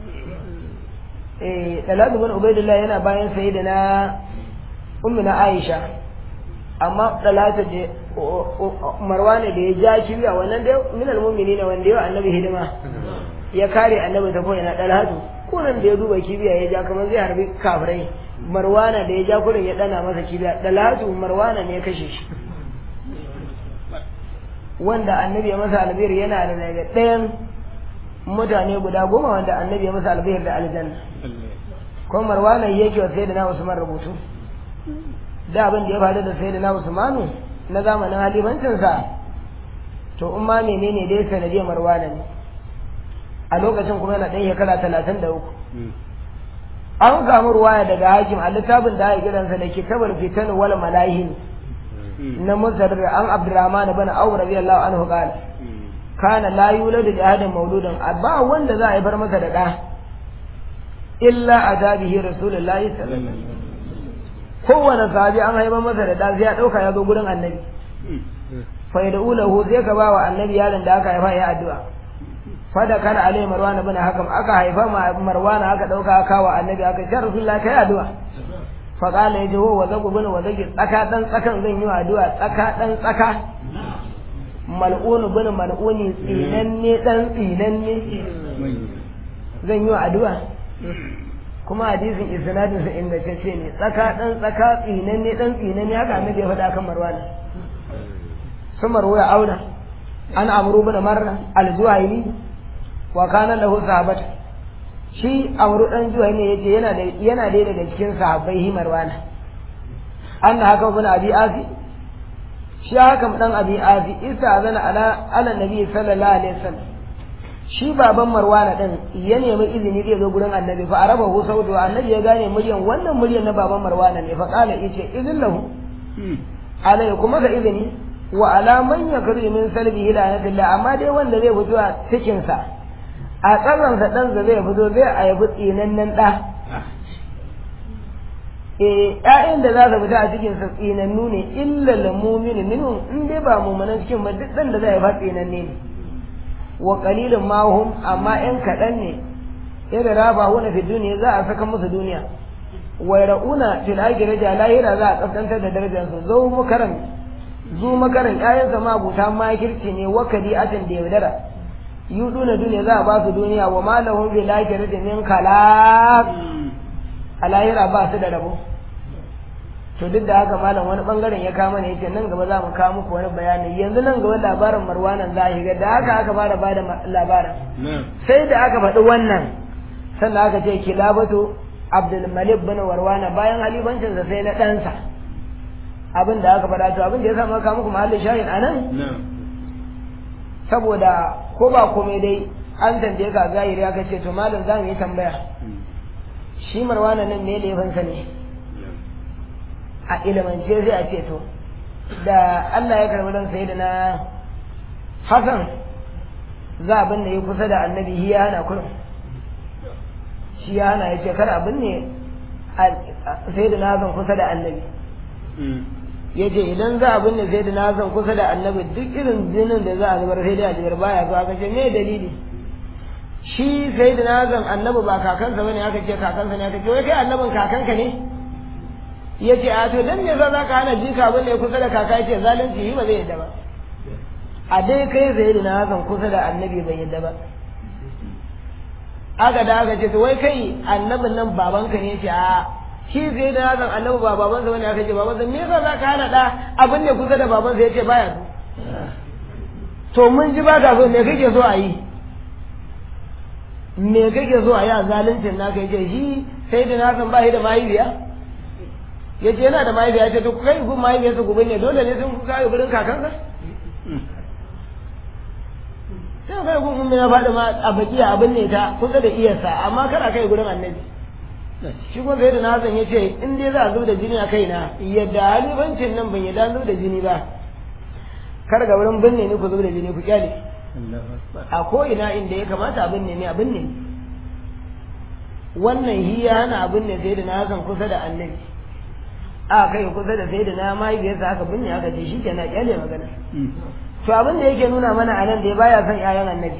eh dalatu bin ubaidullahi yana bayan sai da na ummi na aisha amma dalatu da marwana da ya ja kibiya wannan da min almu'minina wanda yau annabi hidima ya kare annabi ta koyi na dalatu kunan da ya duba kibiya ya ja kamar zai harbi kafirai marwana da ya ja kurin ya dana masa kibiya dalatu marwana ne ya kashe shi wanda annabi ya masa albir yana da daga ɗayan mutane guda goma wanda annabi ya masa albir da aljanna ko marwana yake wa sayyidina usman rubutu da abin da ya faru da sayyidina usmanu na zamanin halifancinsa to in ma menene dai sanadiyar marwana ne a lokacin kuma yana ɗan shekara talatin da uku an samu ruwaya daga hakim a littafin da ake kiransa da kitabar fitan wal malahin na musaddar an abdurrahman bin awf radiyallahu anhu qala kana la yuladu li ahadin mauludan ba wanda za a yi bar masa da ɗa illa adabihi rasulullahi sallallahu alaihi wasallam kowane sahabi an haifar masa da ɗa sai ya ɗauka ya zo gurin annabi fa yad'ulahu sai ka ba wa annabi yaron da aka haifa ya addu'a fada kana alai marwana bin hakam aka haifa marwana aka dauka aka wa annabi aka ce rasulullahi kai addu'a fa qala yaji wa zaku bin wa zaki tsaka dan tsakan zan yi addu'a tsaka dan tsaka mal'un bin mal'uni tsinanne dan tsinanne zan yi addu'a kuma hadisin isnadin sa ingantacce ne tsaka dan tsaka tsinanne dan tsinanne haka annabi ya faɗa kan marwana sun marwaya auna an amru bin marra al-zuhaili wa kana lahu sahabat shi amru dan juwai ne yace yana da yana da daga cikin sahabbai himarwana anna haka bin abi azi shi haka dan abi azi isa zana ala ala nabi sallallahu alaihi wasallam shi baban marwana din ya nemi izini zai zo gurin annabi fa araba hu sautu annabi ya gane muryan wannan muryan na baban marwana ne fa kala yace izin lahu alai kuma ga izini wa alaman ya kari min salbi hilanatillah amma dai wanda zai fito a cikinsa a ƙasansa ɗansa zai fito zai a yabi tsinannen ɗa eh ƴaƴan da za su fita a cikin sa tsinannu ne illa lil mu'mini minhum in dai ba mu'minan cikin ba duk dan da zai fa tsinanne ne wa qalilun ma hum amma ƴan kaɗan ne yadda raba huna fi duniya za a saka musu duniya wa ra'una fil akhirati lahira za a kaskantar da darajar su zo makaran zu makaran ƴaƴan sa mabuta makirci ne wa kadi'atin da yaudara yuduna duniya za a ba su duniya wa ma lahum bil akhirati min khalaq a lahira ba su da rabo to duk da haka malam wani bangaren ya kama ne yace nan gaba za mu kawo muku wani bayani yanzu nan gaba labarin marwanan za a da haka aka fara bada labarin sai da aka faɗi wannan sannan aka ce kilabatu abdul malik bin warwana bayan halifancinsa sai na ɗansa abin da aka faɗa to abin da ya sa maka muku mahallin shahin anan saboda ko ba komai dai an tambaye ka zahiri aka ce to malam za mu yi tambaya shi marwana nan ne laifinsa ne a ilimance sai a ce to da Allah ya karbi ran sai da na Hassan za abin da ya kusa da annabi shi ya hana kurin shi ya hana ya ce kar abin ne sai da na Hassan kusa da annabi ya ce idan za abin ne sai da na Hassan kusa da annabi duk irin jinin da za a zubar sai da a zubar baya zuwa ka ce me dalili shi sai da nazan annabi ba kakansa bane aka ce kakansa ne aka ce wai kai annabin kakanka ne ya ce a to dan me za ka hana jika bane kusa da kaka yace zalunci yi ba zai yadda ba a dai kai sai da nazan kusa da annabi bai yadda ba aka da aka ce to wai kai annabin nan babanka ne yace a shi sai da nazan annabi ba babansa bane aka ce babansa me yasa za ka hana da abin ne kusa da babansa yace baya so to mun ji ba ka so me kake so a yi me kake so a yi a zaluncin naka yace shi sai da na san bashi da mahaifiya yace yana da mahaifiya ce to kai gun mahaifiyarsa gobe ne dole ne sun kai gurin kakansa sai kai gun ummi na faɗi ma a bakiya abin ne ta kusa da iyarsa amma kana kai gurin annabi shi kuma sai da na san yace in dai za a zo da jini a kaina yadda halibancin nan ban yadda zo da jini ba kar ga wurin binne ni ku zo da jini ku kyale a ko'ina inda ya kamata abin ne ne abin ne wannan hiya hana abin ne sai da na hakan kusa da annabi a kai kusa da sai da na mahaifiyarsa aka binne aka ce shi kenan kyale magana to abin da yake nuna mana a nan da baya son ƴaƴan annabi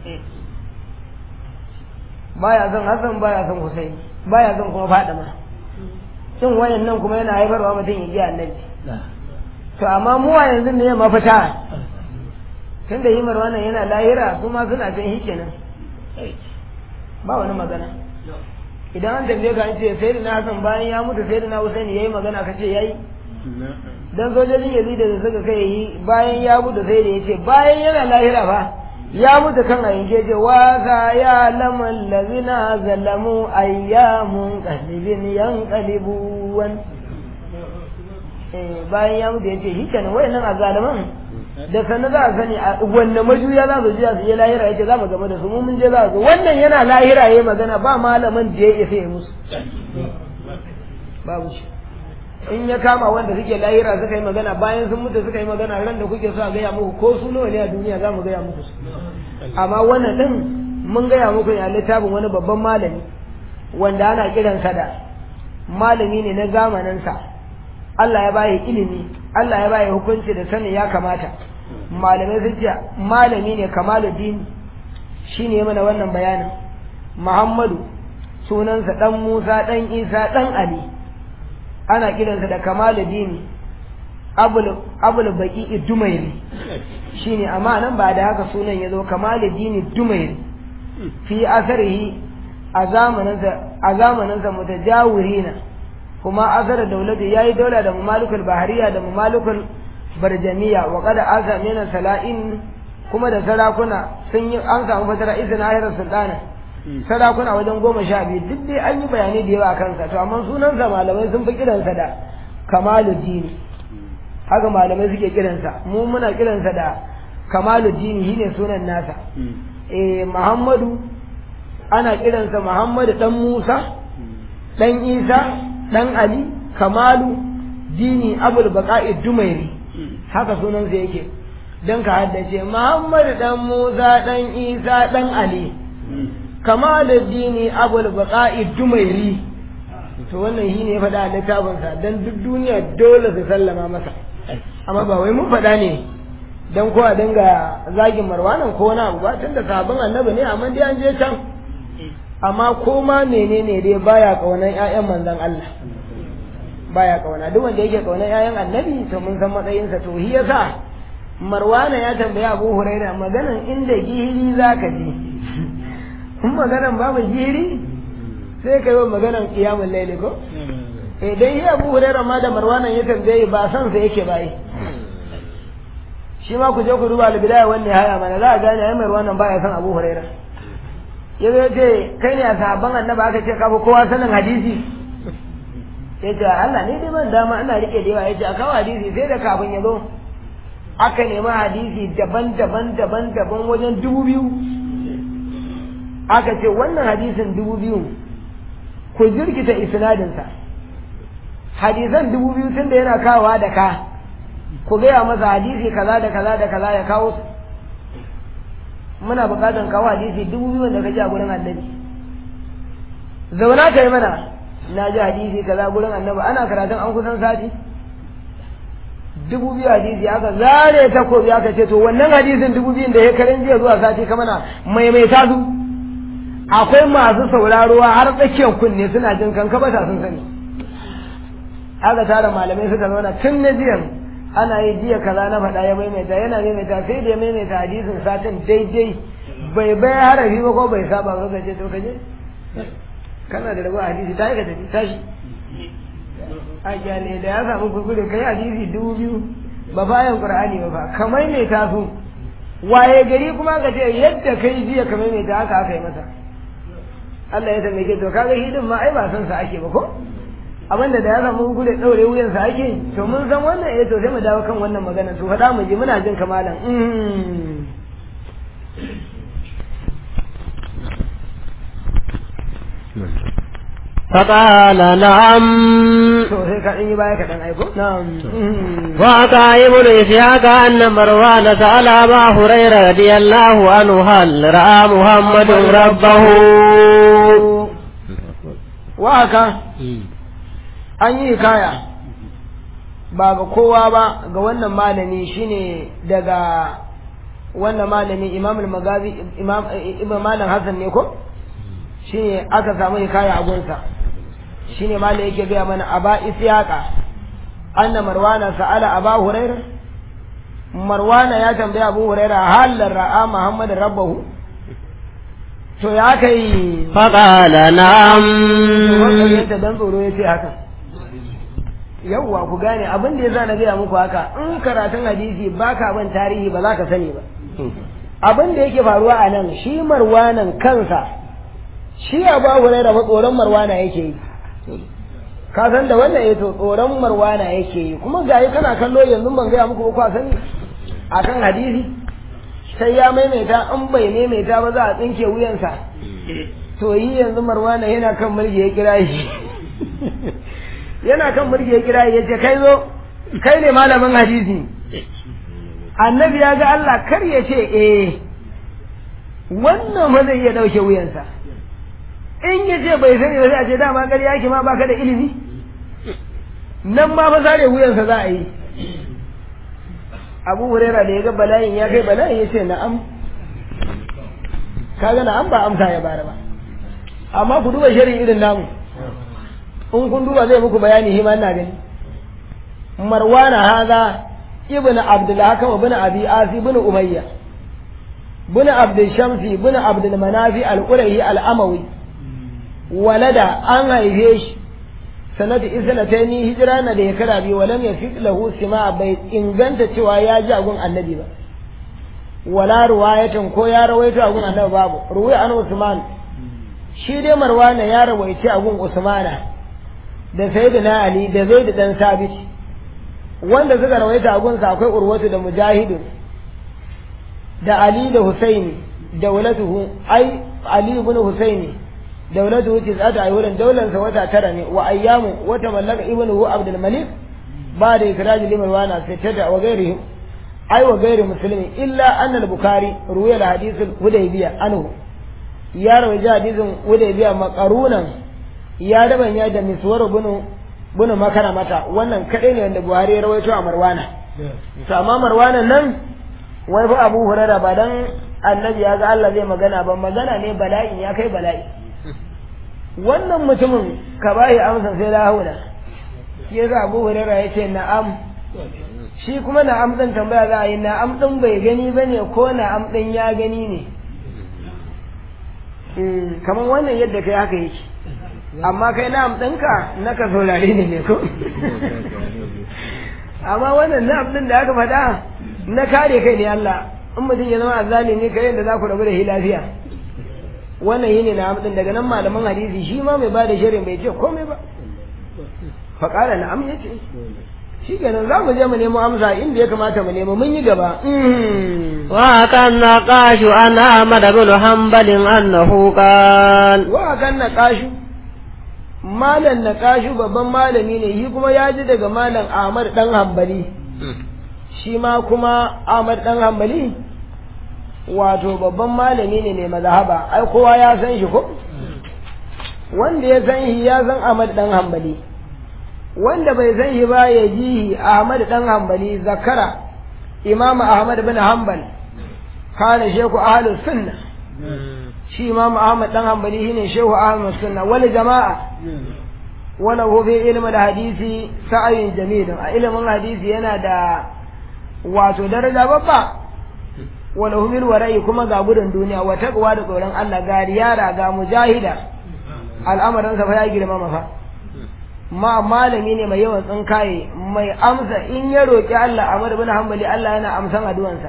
baya son hasan baya son husain baya son kuma fadima cin wayan nan kuma yana haifarwa mutum ya ji annabi to amma mu a yanzu ne mafita tun da himar wannan yana lahira su ma suna can shi kenan ba wani magana idan an tambaye ka an ce sai da na hasan bayan ya mutu sai da na husaini yayi magana ka ce yayi dan sojojin yazid da suka kai yi bayan ya mutu sai da yace bayan yana lahira fa ya mutu kan a yanke ce wa ka ya laman lazina zalamu ayyamun qalibin yanqalibun bayan ya mutu yace shi kenan wayannan azalaman da sannan za a sani a wanne majuya za su jiya su je lahira yace za mu game da su mu mun je za su wannan yana lahira yayi magana ba malaman da ya isa ya musu babu shi in ya kama wanda suke lahira suka yi magana bayan sun mutu suka yi magana ran da kuke so a gaya muku ko su nawa ne a duniya za mu gaya muku amma wannan din mun gaya muku ya littafin wani babban malami wanda ana kiransa da malami ne na zamaninsa Allah ya bayi ilimi Allah ya bayi hukunci da sani ya kamata malamai sun ce malami ne kamaluddin shine mana wannan bayanin Muhammadu sunansa dan Musa dan Isa dan Ali ana kiransa da kamaluddin abul abul baqi dumairi shine amma nan ba da haka sunan yazo kamaluddin dumairi fi asarihi a zamaninsa a zamaninsa mutajawirina kuma azar daulati yayi daula da mamalukul bahariya da mamalukul barjamiya wa qad aza min sala'in kuma da sarakuna sun yi an samu fatara izin ahirar sultana sarakuna wajen goma sha biyu duk dai an yi bayanai da yawa kansa to amma sunansa malamai sun fi kiransa da kamaluddin haka malamai suke kiransa mu muna kiransa da kamaluddin shine sunan nasa eh muhammadu ana kiransa muhammadu dan musa dan isa dan Ali Kamalu dini abul baqa'i dumairi haka sunansa yake don ka haddace muhammad dan musa dan isa dan ali kamaluddini abul baqa'i dumairi to wannan shi ne ya faɗa a littafinsa don duk duniya dole su sallama masa amma ba wai mun faɗa ne don kowa dinga zagin marwanan ko wani abu ba tun da sabon annabi ne amma dai an je can amma ko ma menene dai baya kaunan ƴaƴan manzon Allah baya kauna duk wanda yake kaunan ƴaƴan annabi to mun san matsayinsa to shi yasa marwana ya tambayi abu huraira maganan inda gihiri zaka je in maganan babu gihiri sai ka yi wa maganan kiyamun laili ko idan yi abu huraira ma da marwanan ya tambaye ba san sa yake bayi shi ma ku je ku duba albidaya wanne haya mana za a gane ai marwanan baya san abu huraira ya zo ce kai ne a sahabban annaba aka ce kafa kowa sanin hadisi ya ce Allah ne dai man dama ana rike da yawa ya ce a kawo hadisi sai da kafin ya zo aka nemi hadisi daban-daban daban-daban wajen dubu biyu aka ce wannan hadisin dubu biyu ku jirkita isnadinsa hadisan dubu biyu tun da yana kawowa da ka ku gaya masa hadisi kaza da kaza da kaza ya kawo su muna buƙatar kawo hadisi dubu biyu da kaji a gurin annabi zauna ka yi mana na ji hadisi kaza gurin annabi ana karatun an kusan sati dubu biyu hadisi aka zare takobi aka ce to wannan hadisin dubu biyun da ya karin jiya zuwa sati ka mana maimaita su akwai masu sauraro har tsakiyar kunne suna jin kanka ba sun sani aka tara malamai suka zauna tun na jiyan ana yi jiya kaza na faɗa ya maimaita yana maimaita sai da ya maimaita hadisin satin daidai bai bai harafi ba ko bai saba ba kaje to kaje kana da rabu hadisi ta yi ka tafi tashi a kyale da ya samu kuskure kai hadisi dubu biyu ba bayan qur'ani ba ba ka maimaita su waye gari kuma ka ce yadda kai jiya ka maimaita haka aka yi masa Allah ya taimake to kaga hidin ma ai ba san sa ake ba ko abinda da ya samu gudu daure wuyan sa ake to mun san wannan eh to sai mu dawo kan wannan magana to faɗa mu ji muna jin kamalan فقال نعم to sai ka ɗan yi baya kaɗan aiko na'am وأتى ابن إسحاق أن مروان سأل أبا هريرة رضي الله عنه هل رأى محمد ربه wa haka an yi kaya ba ga kowa ba ga wannan malami shine daga wannan malami imam al-magazi imam ibn malam hasan ne ko shine aka samu hikaya a gunsa shine malam yake gaya mana aba isyaqa anna marwana sa'ala aba hurairah marwana ya tambaye abu hurairah hal ra'a muhammad rabbahu to ya kai فقال نعم wannan dan tsoro ya ce haka yawwa ku gane abin da ya sa na gaya muku haka in karatun hadisi baka ban tarihi ba za ka sani ba abin da yake faruwa a nan shi marwanan kansa shi abu hurairah ba tsoron marwana yake yi ka san da wannan ya to tsoron marwana yake yi kuma ga yi kana kallo yanzu ban gaya muku ba ku sani akan hadisi sai ya maimaita in bai maimaita ba za a tsinke wuyansa to yi yanzu marwana yana kan mulki ya kira shi yana kan mulki ya kira ya ce kai zo kai ne malamin hadisi annabi ya ga Allah kar ya ce eh wannan ma zai iya dauke wuyansa in ya ce bai sani ba sai a ce dama ƙarya yake ma baka da ilimi nan ma fa sare wuyansa za a yi abu huraira da ya ga bala'in ya kai bala'in ya ce na'am kaga na'am ba amsa ya bara ba amma ku duba shari'i irin namu in kun duba zai muku bayani hima ina gani marwana haza ibnu abdul hakam ibn abi asi ibn umayya ibn abdul shamsi ibn abdul manafi al-qurahi al-amawi walada an haife shi sanatu isnataini hijira na da ya kara biyu walam yafiq lahu sima bai inganta cewa ya ji agun annabi ba wala ruwayatan ko ya rawaito agun annabi babu ruwaya an usman shi dai marwana ya rawaice agun usmana da sayyidina ali da zaid dan sabit wanda suka rawaita agun sa akwai urwatu da mujahidun da ali da husaini dawlatuhu ai ali ibn husaini دولته تسعة أيولا دولة وتا ترني وأيام وتملك ابنه عبد الملك ba da ikraji limar wana sai tada wa gairihim ai wa gairi musulmi illa anna al-bukhari ruwaya al-hadith al-hudaybiya anhu ya rawaja hadisin hudaybiya maqarunan ya dabanya da miswar bunu bunu makara mata wannan kadai ne wanda buhari ya rawaito a marwana to amma marwanan nan wai fa abu hurara ba dan annabi ya ga Allah zai magana ba magana ne bala'in ya kai bala'i wannan mutumin ka bayi amsa sai la haula shi yasa abu hurara ya ce na'am shi kuma na'am din tambaya za a yi na'am din bai gani bane ko na'am din ya gani ne kamar wannan yadda kai haka yake amma kai na'am ɗinka na ka saurare ne ne ko amma wannan na'am ɗin da aka faɗa na kare kai ne Allah in mutum ya zama azzalimi kai yadda za ku rabu da shi lafiya wannan yi ne na'am ɗin daga nan malaman hadisi shi ma mai bada shirin bai ce komai ba faƙala na'am ya ce shi kenan za mu je mu nemo amsa inda ya kamata mu nemo mun yi gaba wa kan naqashu an Ahmad bin Hanbal annahu qal wa kan naqashu malam naqashu babban malami ne shi kuma ya ji daga malam Ahmad dan Hanbali shi ma kuma Ahmad dan Hanbali wato babban malami ne mai mazhaba ai kowa ya san shi ko wanda ya san shi ya san Ahmad dan Hanbali wanda bai san shi ba ya ji Ahmad dan Hanbali zakara Imam Ahmad bin Hanbal kana sheku ahlus sunna shi Imam Ahmad dan Hanbali shine shehu ahlus sunna wal jama'a wala hu fi ilmi da hadisi sa'ayin jamil a ilimin hadisi yana da wato daraja babba wala hu bil wara'i kuma ga gudun duniya wa taqwa da tsoron Allah ga riyara ga mujahida al'amarin sa fa ya girma mafa ma malami ne mai yawan tsinkaye mai amsa in ya roƙi Allah Ahmad bin Hanbali Allah yana amsan addu'ansa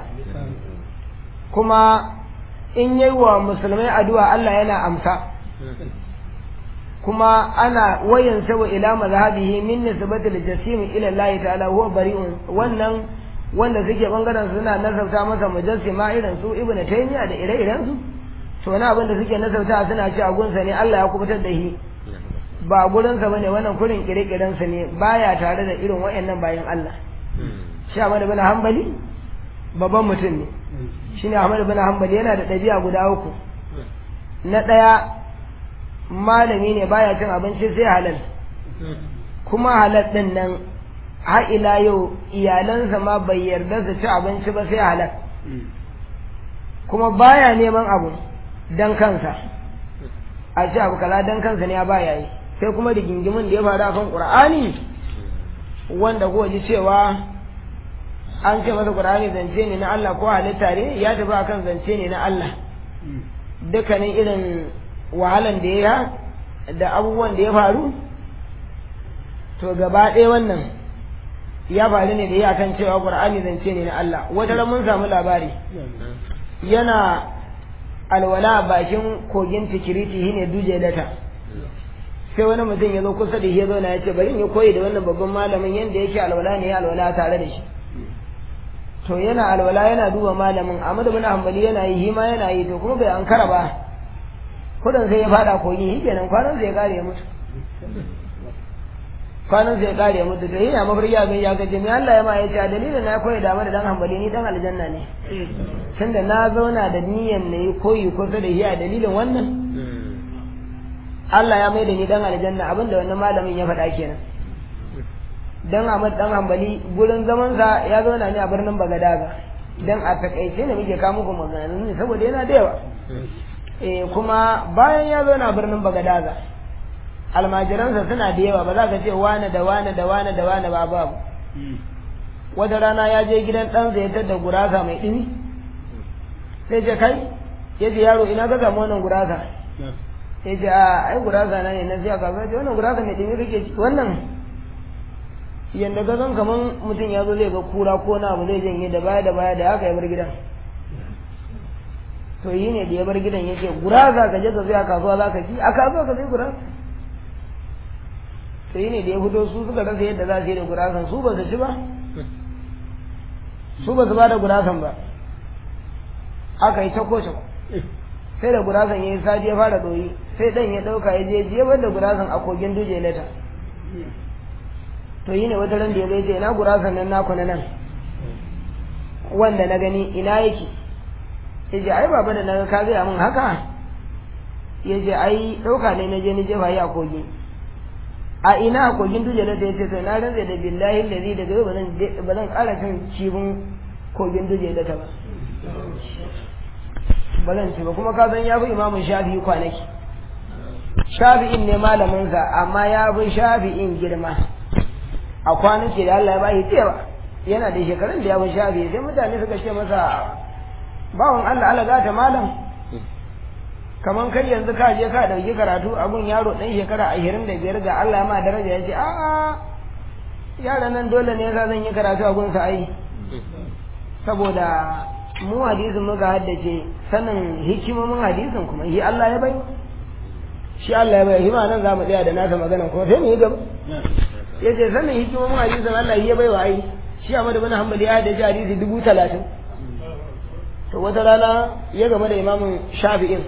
kuma in yayi wa musulmai addu'a Allah yana amsa kuma ana wayan sawa ila mazhabihi min nisbati al-jasim ila Allah ta'ala huwa bari'un wannan wanda suke bangaren suna nasauta masa mujassima irin su ibnu taymiya da ire-iren su to wani abin da suke nasauta suna ci a gunsa ne Allah ya kubutar da shi ba gurinsa bane wannan kurin kire-kirensa ne baya tare da irin wayannan bayan Allah shi Ahmad bin Hanbali babban mutum ne shine Ahmad bin Hanbali yana da ɗabi'a guda uku na ɗaya malami ne baya cin abinci sai halal kuma halal ɗin nan har ila yau iyalansa ma bai yarda su ci abinci ba sai halal kuma baya neman abu dan kansa a ci abu kaza dan kansa ne ya baya yi sai kuma rigingimin da ya faru akan Qur'ani wanda ko ji cewa an ce masa Qur'ani zance ne na Allah ko halitta ne ya tafi akan zance ne na Allah dukkanin irin wahalan da ya da abubuwan da ya faru to gaba ɗaya wannan ya faru ne da ya kan cewa Qur'ani zance ne na Allah wata ran mun samu labari yana alwala bakin kogin tikiriti shine duje data sai wani mutum ya zo kusa da shi ya zauna ya ce bari in yi koyi da wannan babban malamin yadda yake alwala ne ya alwala tare da shi to yana alwala yana duba malamin Ahmad bin Hanbali yana yi hima yana yi to kuma bai ankara ba kudin sai ya fada kogi shi kenan kwanan sai ya kare ya mutu kwanan sai ya kare ya mutu to yana mafarki abin ya gaji mai Allah ya ma ya ce a dalilin na koyi da Ahmad dan Hanbali ni dan aljanna ne tunda na zauna da niyyar na yi koyi kusa da shi a dalilin wannan Allah ya mai da ni dan aljanna abinda wannan malamin ya faɗa kenan dan Ahmad dan Hanbali gurin zaman sa ya zauna ne a birnin Bagadaga dan a takaice ne muke kawo muku maganganun ne saboda yana da yawa eh kuma bayan ya zauna a birnin Bagadaga almajiransa suna da yawa ba za ka ce wane da wane da wane da wane ba babu wata rana ya je gidan ɗansa ya tadda gurasa mai ɗini sai ce kai ya ce yaro ina ka samu wannan gurasa ya ce a ai gurasa na ne na siya kasuwa ce wannan gurasa mai ɗimi kake ci wannan yadda ka san kaman mutum ya zo zai ga kura ko na abu zai janye da baya da baya da haka ya bar gidan to yi ne da ya bar gidan ya ce gurasa ka je ka siya kasuwa za ka ci a kasuwa ka sai gurasa to yi ne da ya fito su suka rasa yadda za su yi da gurasan su ba su ci ba su ba su ba da gurasan ba aka yi ta koce sai da gurasan ya yi sati ya fara doyi sai dan ya dauka ya je jefar da gurasan a kogin duje leta to yi ne wata ran da ya zai ce ina gurasan nan naku na nan wanda na gani ina yake ya ce ai baba da na ga ka zai min haka ya ce ai ɗauka ne na je ni jefa yi a kogi a ina a kogin duje na sai ce to na rantsa da billahi lazi daga yau ba zan ƙara cin cibin kogin duje da ta ba ba zan ci ba kuma ka san ya fi imamun shafi'i kwanaki shafi'in ne malaminsa amma ya fi shafi'in girma a kwanaki da Allah ya bashi cewa yana da shekarun da ya fi shafi'i sai mutane suka ce masa bawan Allah Allah gata malam kaman kai yanzu ka je ka dauki karatu abun yaro dan shekara ashirin da biyar ga Allah ma daraja ya ce a'a yaran nan dole ne yasa zan yi karatu a gunsa ai saboda mu hadisin muka haddace sanin hikimomin hadisin kuma shi Allah ya bai shi Allah ya bai shi ma nan za mu tsaya da nasa magana kuma sai mu yi gaba ya ce sanin hikimomin hadisin Allah ya bai wa ai shi Ahmad bin Hanbal ya haddace hadisi dubu talatin to wata rana ya game da imamin Shafi'in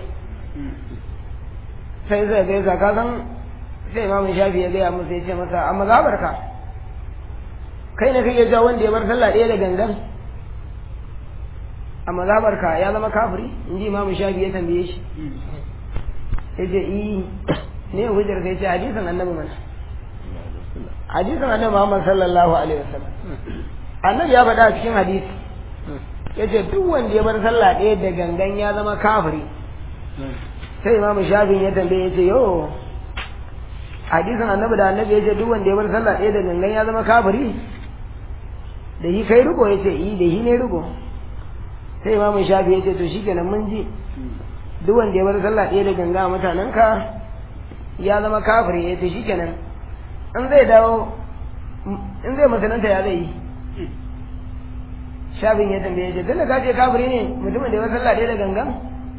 sai zai gaisa ka san sai imamin Shafi ya gaya musu ya ce masa amma zabarka kai ne kake ja wanda ya bar sallah ɗaya da gangan a mazabarka ya zama kafiri in ji imamu shafi ya tambaye shi ya ce yi ne hujjar kai ce hadisin annabi mana hadisin annabi muhammad sallallahu alaihi wasallam annabi ya faɗa a cikin hadisi ya ce duk wanda ya bar sallah ɗaya da gangan ya zama kafiri sai imamu shafi ya tambaye ya ce yo hadisin annabi da annabi ya ce duk wanda ya bar sallah ɗaya da gangan ya zama kafiri da yi kai riko ya ce yi da yi ne riko sai imamu shafi ya ce to shi kenan mun ji duk wanda ya bar sallah ɗaya da ganga a mutanenka ya zama kafiri ya ce shi kenan in zai dawo in zai musulunta ya zai yi shafin ya tambaye ce tunda ka ce kafiri ne mutumin da ya bar sallah ɗaya da gangan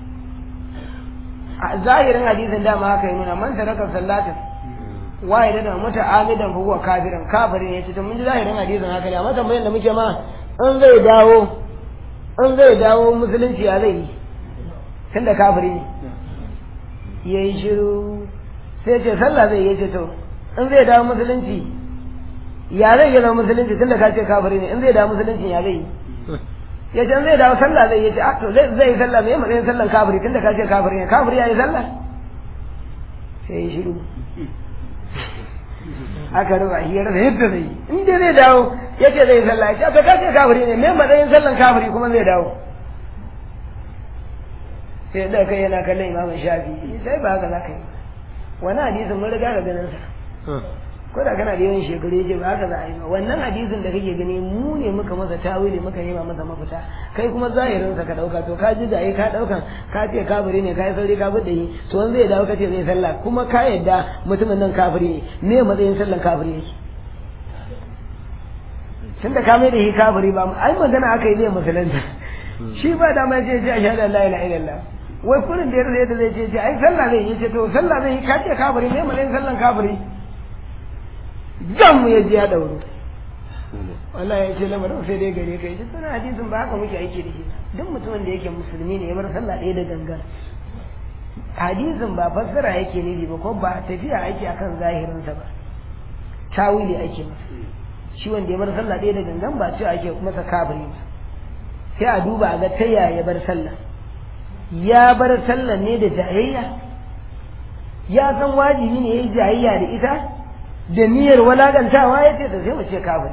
a zahirin hadisin dama haka yi nuna man taraka sallatin waye da muta amidan fa huwa kafirin kafirin ya ce to mun ji zahirin hadisin haka ne amma tambayar da muke ma in zai dawo in zai dawo musulunci ya zai yi tun da kafiri ne ya yi shiru sai ce sallah zai yi ce to in zai dawo musulunci ya zai yi zama musulunci tun da ka ce kafiri ne in zai dawo musulunci ya zai yi ya ce in zai dawo sallah zai yi ce a to zai yi sallah mai matsayin sallan kafiri tun da ka ce kafiri ne kafiri ya yi sallah sai ya yi shiru aka ruba hiyar da yadda zai yi in dai zai dawo ya ce zai sallah ya ce ka ce kafiri ne mai matsayin sallan kafiri kuma zai dawo sai da kai yana kallon imamun shafi sai ba haka za ka yi wani hadisin mun riga ga ganin sa ko da kana da yawan shekaru yace ba haka za a yi ba wannan hadisin da kake gani mu ne muka masa tawili muka nema masa mafita kai kuma zahirin sa ka dauka to ka ji da ka daukan ka ce kafiri ne kai sauri ka bi da yi to wanda zai dawo kace zai sallah kuma ka yadda mutumin nan kafiri ne me matsayin sallan kafiri yake tun da ka mai da shi kafiri ba ai magana aka yi zai musulunta shi ba da mai ce ce ashhadu an la ilaha illallah wai kullun da yadda zai ce ce ai sallah zai yi ce to sallah zai yi ka ce kafiri me matsayin sallan kafiri zan mu ya ji ya dauro wallahi ya ce lamarin sai dai gare kai duk sanar hadisin ba haka muke aiki da shi duk mutumin da yake musulmi ne ya bar sallah ɗaya da gangan hadisin ba fassara yake nufi ba ko ba tafiya ake akan zahirinsa ba tawili ake masa shi wanda ya bar sallah ɗaya da gangan ba ce ake masa kabari ba sai a duba a ga ta yaya ya bar sallah ya bar sallah ne da jayayya ya san wajibi ne ya yi jayayya da ita da niyyar walakantawa ya ce da sai mu ce kafiri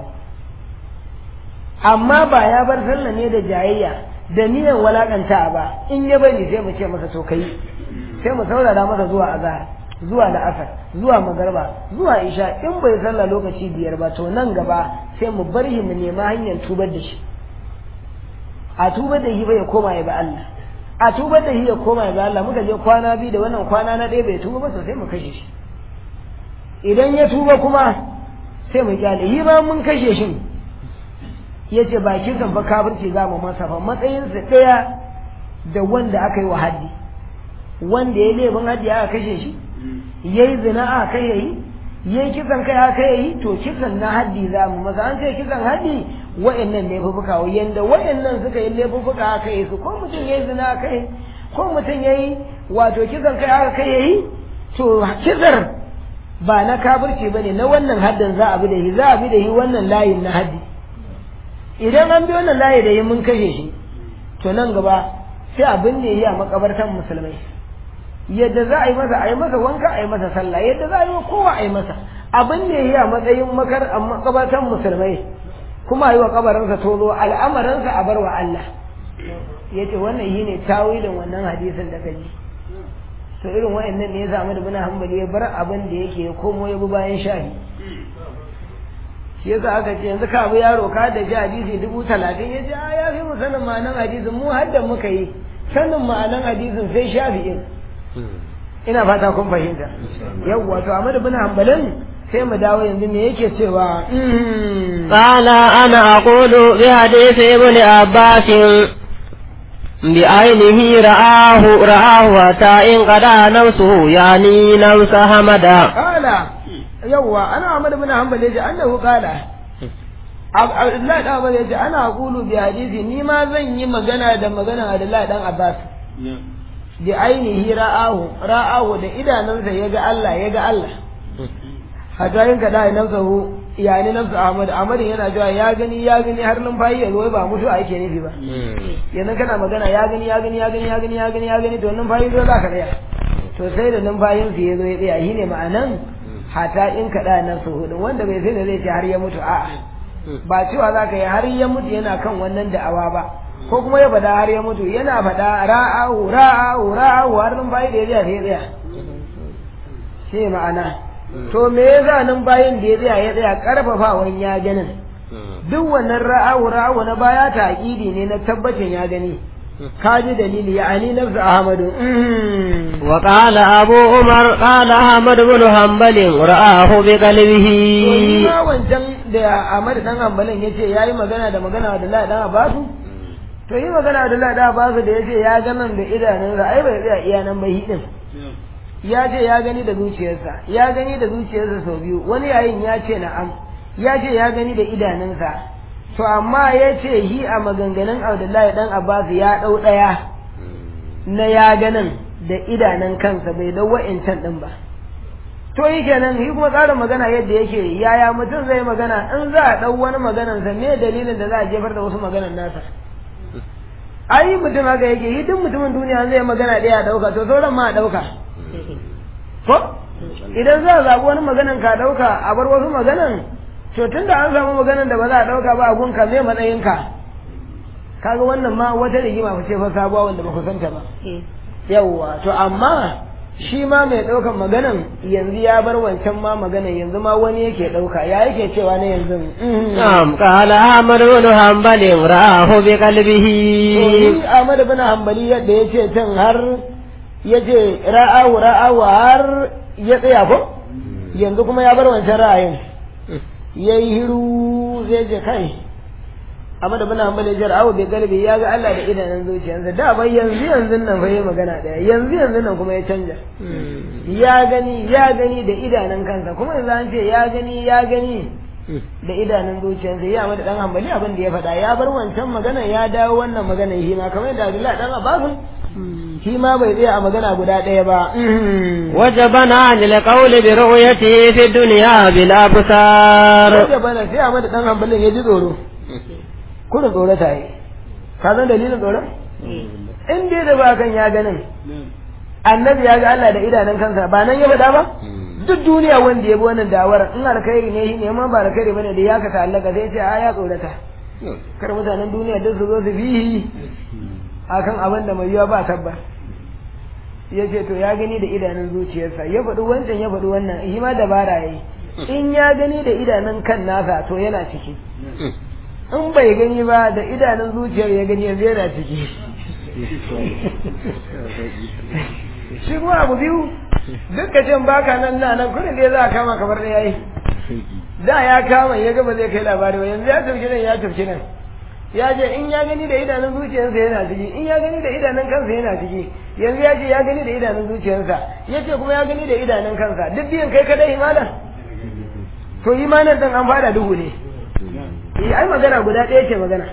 amma ba ya bar sallah ne da jayayya da niyyar walakanta ba in ya bari sai mu ce masa to kai sai mu saurara masa zuwa azhar zuwa la'asar zuwa magarba zuwa isha in bai sallah lokaci biyar ba to nan gaba sai mu bar shi mu nema hanyar tubar da shi a tubar da shi bai koma ya ba Allah a tubar da shi ya koma ya ba Allah muka je kwana biyu da wannan kwana na ɗaya bai tuba ba to sai mu kashe shi idan ya tuba kuma sai mu kyale yi ba mun kashe shi ya ce ba kisan ba kafirci za mu masa fa matsayinsa ɗaya da wanda aka yi wa haddi wanda ya laifin haddi aka kashe shi ya yi zina aka kai yayi ya yi kisan kai aka yayi to kisan na haddi za mu masa an ce kisan haddi wa'annan laifuffuka yanda wa'annan suka yi laifuffuka aka yi su ko mutum ya yi zina aka yi ko mutum ya yi wato kisan kai aka kai yayi to kisar ba na kafirci bane na wannan haddin za a bi da shi za a bi da shi wannan layin na haddi idan an bi wannan layi da yi mun kashe shi to nan gaba sai abin da yi a makabartan musulmai yadda za a yi masa a yi masa wanka a yi masa sallah yadda za a yi wa kowa a yi masa abin da yi a matsayin makar a makabartan musulmai kuma a yi wa kabarinsa tozo al'amarinsa a bar wa Allah ya ce wannan shi ne tawilin wannan hadisin da kaji to irin wa'annan ne ya samu da bina hambali ya bar abin da yake ya komo ya bi bayan shahi shi yasa aka ce yanzu ka bi yaro ka da ji hadisi dubu talatin ya ce a ya fi mu sanin ma'anan hadisin mu hadda muka yi sanin ma'anan hadisin sai shafi'in ina fata kun fahimta yawwa to Ahmad bin Hanbalin sai mu dawo yanzu me yake cewa قال أنا أقول بحديث ابن عباس بعينه رآه رآه حتى إن قضى نفسه يعني نفس حمدا قال yawwa ana Ahmad bin Hanbal yace annahu qala Abdullahi dan Abbas yace ana qulu bi hadisi ni ma zan yi magana da magana Abdullahi dan Abbas bi ainihi ra'ahu ra'ahu da idanunsa yaga Allah yaga Allah hatta yin kada nafsahu yani nafsu Ahmad Ahmad yana cewa ya gani ya gani har numfashi ya zo ba mutu ake nufi ba yanzu kana magana ya gani ya gani ya gani ya gani ya gani ya gani to numfashi zo za ka tsaya to sai da numfashin su ya zo ya tsaya shine ma'anan hata in kaɗa na su hudu wanda bai sai da zai ce har ya mutu a'a ba cewa za ka yi har ya mutu yana kan wannan da'awa ba ko kuma ya faɗa har ya mutu yana faɗa ra'ahu ra'ahu ra'ahu har numfashi da ya tsaya sai ya tsaya shi ma'ana to me yasa numfashin da ya tsaya ya tsaya karfafawan ya ganin duk wannan ra'ahu ra'ahu na baya ta aƙidi ne na tabbacin ya gani kaji dalili yani nafsu ahmadu وقال أبو عمر قال أحمد بن حنبل رآه بقلبه ma wancan da Ahmad dan Hanbalin yace yayi magana da magana da Allah dan Abbasu to yi magana da Allah dan Abbasu da yace ya ga nan da idanunsa ai bai tsaya iya nan ba hidin ya ce ya gani da zuciyarsa ya gani da zuciyarsa sau biyu wani yayin ya ce na'am ya ce ya gani da idanunsa to amma ya ce hi a maganganun Abdullahi dan Abbas ya dau daya na ya ganin da idanun kansa bai dau wa'incan din ba to yi kenan shi kuma tsarin magana yadda yake yaya mutum zai magana in za a dau wani maganan sa me dalilin da za a jefar da wasu maganan nasa ai mutum haka yake yi duk mutumin duniya zai magana ɗaya dauka to sauran ma a dauka ko idan za a zaɓi wani maganan ka dauka a bar wasu maganan to tun da an samu maganan da ba za a ɗauka ba a gunka me matsayinka kaga wannan ma wata rigima ku ce fa sabuwa wanda ba ku santa ba yawwa to amma shi ma mai ɗaukan maganan yanzu ya bar wancan ma maganan yanzu ma wani yake ɗauka ya yake cewa na yanzu نعم قال أحمد بن حنبل رآه بقلبه to Ahmad bin Hanbali yadda ya ce can har ya ce ra'ahu ra'ahu har ya tsaya ko yanzu kuma ya bar wancan ra'ayin ya yi hiru zai je kai amma da muna ambale jar awo bai galibi ya ga Allah da idanun zuciyarsa da bai yanzu yanzu nan fa yi magana daya yanzu yanzu nan kuma ya canja ya gani ya gani da idanun kansa kuma yanzu an ce ya gani ya gani da idanun zuciyarsa ya mada dan hambali abin da ya faɗa ya bar wancan magana ya dawo wannan magana shi ma kamar yadda Abdullahi dan Abbasin shi ma bai tsaya a magana guda ɗaya ba وجبنا عن القول برؤيته في الدنيا بالأبصار Wajen bana sai a mada dan hambalin ya ji tsoro kuna tsorata yi ka san dalilin tsoron in dai da ba kan ya ganin annabi ya ga Allah da idanun kansa ba nan ya faɗa ba duk duniya wanda ya bi wannan dawar in alkhairi ne shi ne ma ba alkhairi bane da ya ka ta'allaka sai ce a ya tsorata kar mutanen duniya duk su zo su bi akan abin da mai yiwa ba tabbas ya ce to ya gani da idanun zuciyarsa ya faɗi wancan ya faɗi wannan shi ma dabara ya yi in ya gani da idanun kan nasa to yana ciki in bai gani ba da idanun zuciyar ya gani yanzu yana ciki shi kuma abu biyu duk ka cin baka nan na nan kudin da za a kama kamar da yayi da ya kama ya gaba zai kai labari ba yanzu ya tafki nan ya tafki nan ya ce in ya gani da idanun zuciyarsa yana ciki in ya gani da idanun kansa yana ciki yanzu ya ce ya gani da idanun zuciyarsa ya ce kuma ya gani da idanun kansa duk biyan kai kadai imanin to imanin dan an fada duhu ne eh ai magana guda ɗaya ce magana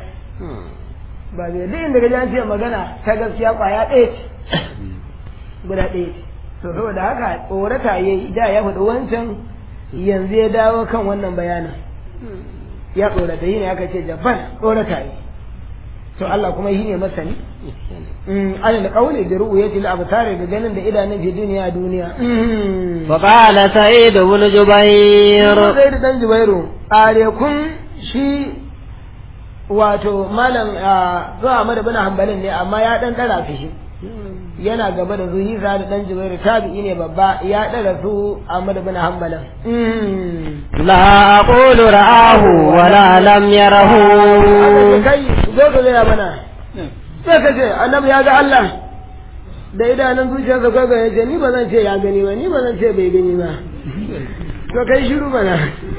ba zai duk inda gaji an ce magana ta gaskiya kwaya ɗaya ce guda ɗaya ce to saboda haka tsorata yayi da ya faɗi wancan yanzu ya dawo kan wannan bayanin ya tsorata yi ne aka ce jabbar tsorata yi to Allah kuma yi ne masani an da kauli da ru'u yace la abtare da ganin da idanun fi duniya duniya وقال سعيد بن جبير sai da dan jubairu are kun shi wato malam zuwa Ahmad bin Hanbalin ne amma ya dan dara fi shi yana gaba da zuhira da dan jubairu tabi'i ne babba ya dara su Ahmad bin Hanbalin لا أقول رآه ولا لم يره kai zo ka gaya mana sai ka ce annabi ya ga Allah da idanun zuciyarsa kai ga yace ni ba zan ce ya gani ba ni ba zan ce bai gani ba to kai shiru mana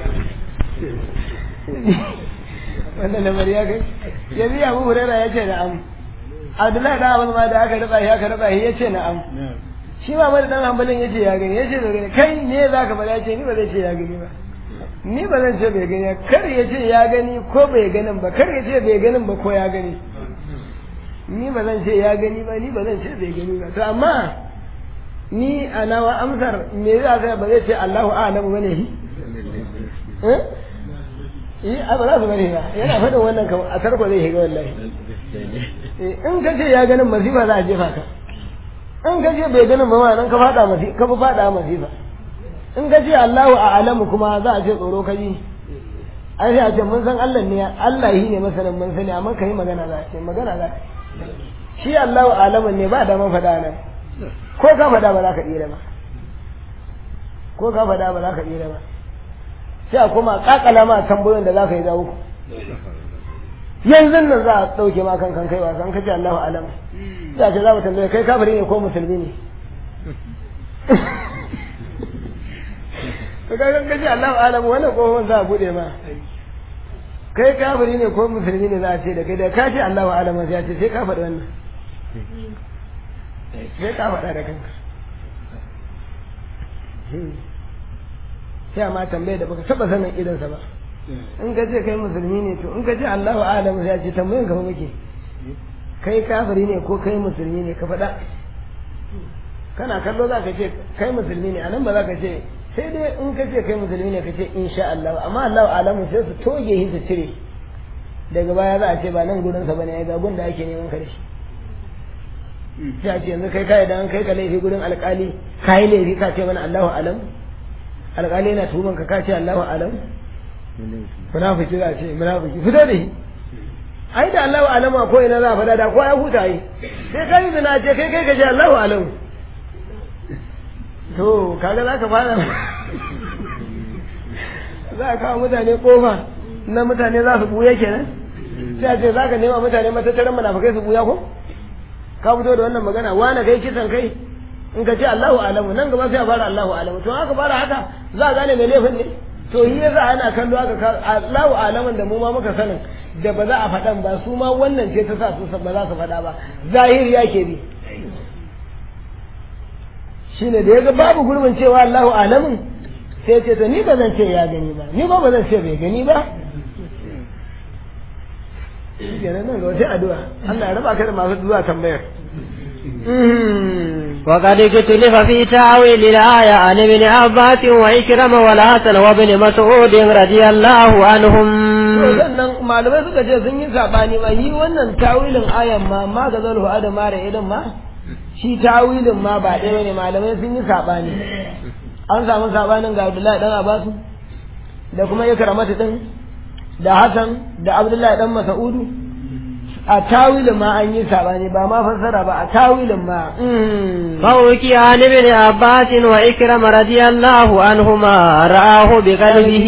wannan lamari ya kai yanzu Abu Hurairah ya ce na'am Abdullahi da Abu ma da aka raba shi aka raba shi ya ce na'am shi ma mai dan hanbalin yace ya gani yace bai gani kai ne zaka bada yace ni ba zan ce ya gani ba ni ba zan ce bai gani kar ya ce ya gani ko bai ganin ba kar ya ce bai ganin ba ko ya gani ni ba zan ce ya gani ba ni ba zan ce bai gani ba to amma ni a nawa amsar me za ka ba zai ce Allahu a'lamu bane shi eh eh a ba za su bane ba yana faɗin wannan kamar a tarko zai shiga wallahi in ka ce ya ganin masifa za a jefa ka in ka ce bai ganin ba ma nan ka faɗa masifa ka fi faɗa masifa in ka ce Allahu a'lamu kuma za a ce tsoro ka ji ai sai a ce mun san Allah ne Allah shi ne masanin mun sani amma kai magana za a ce magana za a shi Allahu a'lamu ne ba da man faɗa nan ko ka faɗa ba za ka tsira ba ko ka faɗa ba za ka tsira ba sai a koma kakala ma tambayoyin da za ka yi za uku yanzu nan za a ɗauke ma kan kan kai wasan kace Allahu a'lamu sai a ce za mu tambaye kai kafiri ne ko musulmi ne ka ga kan kace Allahu a'lamu wannan kofar za a bude ma kai kafiri ne ko musulmi ne za a ce da kai da ka ce Allahu a'lamu sai a ce sai ka faɗi wannan sai ka faɗa da kanka sai amma tambaye da baka taba sanin idansa ba in ka ce kai musulmi ne to in ka ce Allahu a'lamu sai a ce tambayin ka muke kai kafiri ne ko kai musulmi ne ka faɗa kana kallo za ka ce kai musulmi ne anan ba za ka ce sai dai in ka ce kai musulmi ne ka ce insha Allah amma Allahu a'lamu sai su toge shi su cire daga baya za a ce ba nan gurin sa bane ga gun da ake neman ka da shi sai a ce yanzu kai kai da an kai ka laifi gurin alƙali kai laifi ka ce mana Allahu a'lamu alƙali yana tuhuman ka ka ce Allahu a'lamu munafiki za a ce munafiki fito da shi ai da Allahu a'lamu ko ina za a faɗa da ko ya huta yi sai kai zina ce kai kai ka ce Allahu a'lamu to kaga za ka fara za ka kawo mutane kofa na mutane za su buya kenan sai a ce za ka nema mutane matattaran munafikai su buya ko ka fito da wannan magana wani kai kisan kai in ka ce Allahu alamu nan gaba sai a fara Allahu alamu to haka fara haka za a gane mai laifin ne to yi yasa ana kallo haka Allahu alamun da mu ma muka sanin da ba za a faɗan ba su ma wannan ce ta sa su ba za su faɗa ba zahiri yake bi shine da yaga babu gurbin cewa Allahu alamun sai ce to ni ba zan ce ya gani ba ni ba ba zan ce bai gani ba kenan nan ga wata addu'a Allah ya raba ka da masu zuwa tambayar وقد اختلف في تاويل الآية عن ابن عباس وإكرم والحسن وابن مسعود رضي الله عنهم sannan malamai suka ce sun yi sabani ma yi wannan tawilin ayan ma ma ga zalhu adama da idan ma shi tawilin ma ba ɗaya ne malamai sun yi sabani an samu sabanin ga Abdullahi dan Abbasu da kuma Ikramatu din da Hassan da Abdullahi dan Mas'udu a tawilin ma an yi sabani ba ma fassara ba a tawilin ma فوكي عن ابن عباس وإكرم رضي الله عنهما رآه بقلبه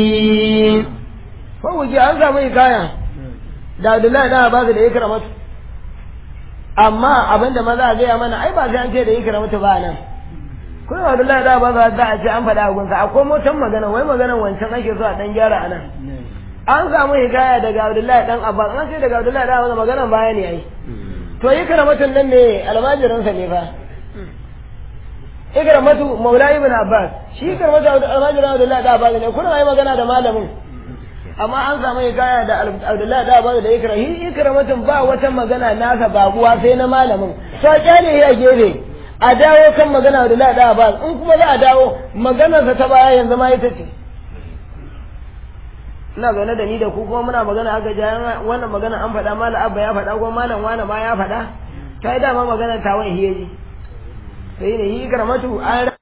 fawuji an samu hikaya da Abdullahi dan Abbas da Ikramatu amma abinda maza a gaya mana ai ba sai an ce da Ikramatu ba nan kuma Abdullahi dan Abbas za a ce an faɗa a gunsa akwai motan magana wai maganan wancan ake so a dan gyara anan an samu hikaya daga Abdullahi dan Abbas an ce daga Abdullahi dan Abbas maganan baya ne ai to Ikramatu nan ne almajiransa ne fa Ikramatu Maula ibn Abbas shi Ikramatu almajiran Abdullahi dan Abbas ne kuna yi magana da malamin amma an samu hikaya da Abdullahi da Abu da Ikra hi Ikra mutum ba wata magana nasa babuwa sai na malamin to kyale ya gefe a dawo kan magana da lada ba in kuma za a dawo maganarsa ta baya yanzu ma ita ce ina zaune da ni da ku kuma muna magana aka ja wannan magana an faɗa malam abba ya faɗa ko malam wani ma ya faɗa ta yi dama magana ta wani hiyaji sai ne yi karamatu an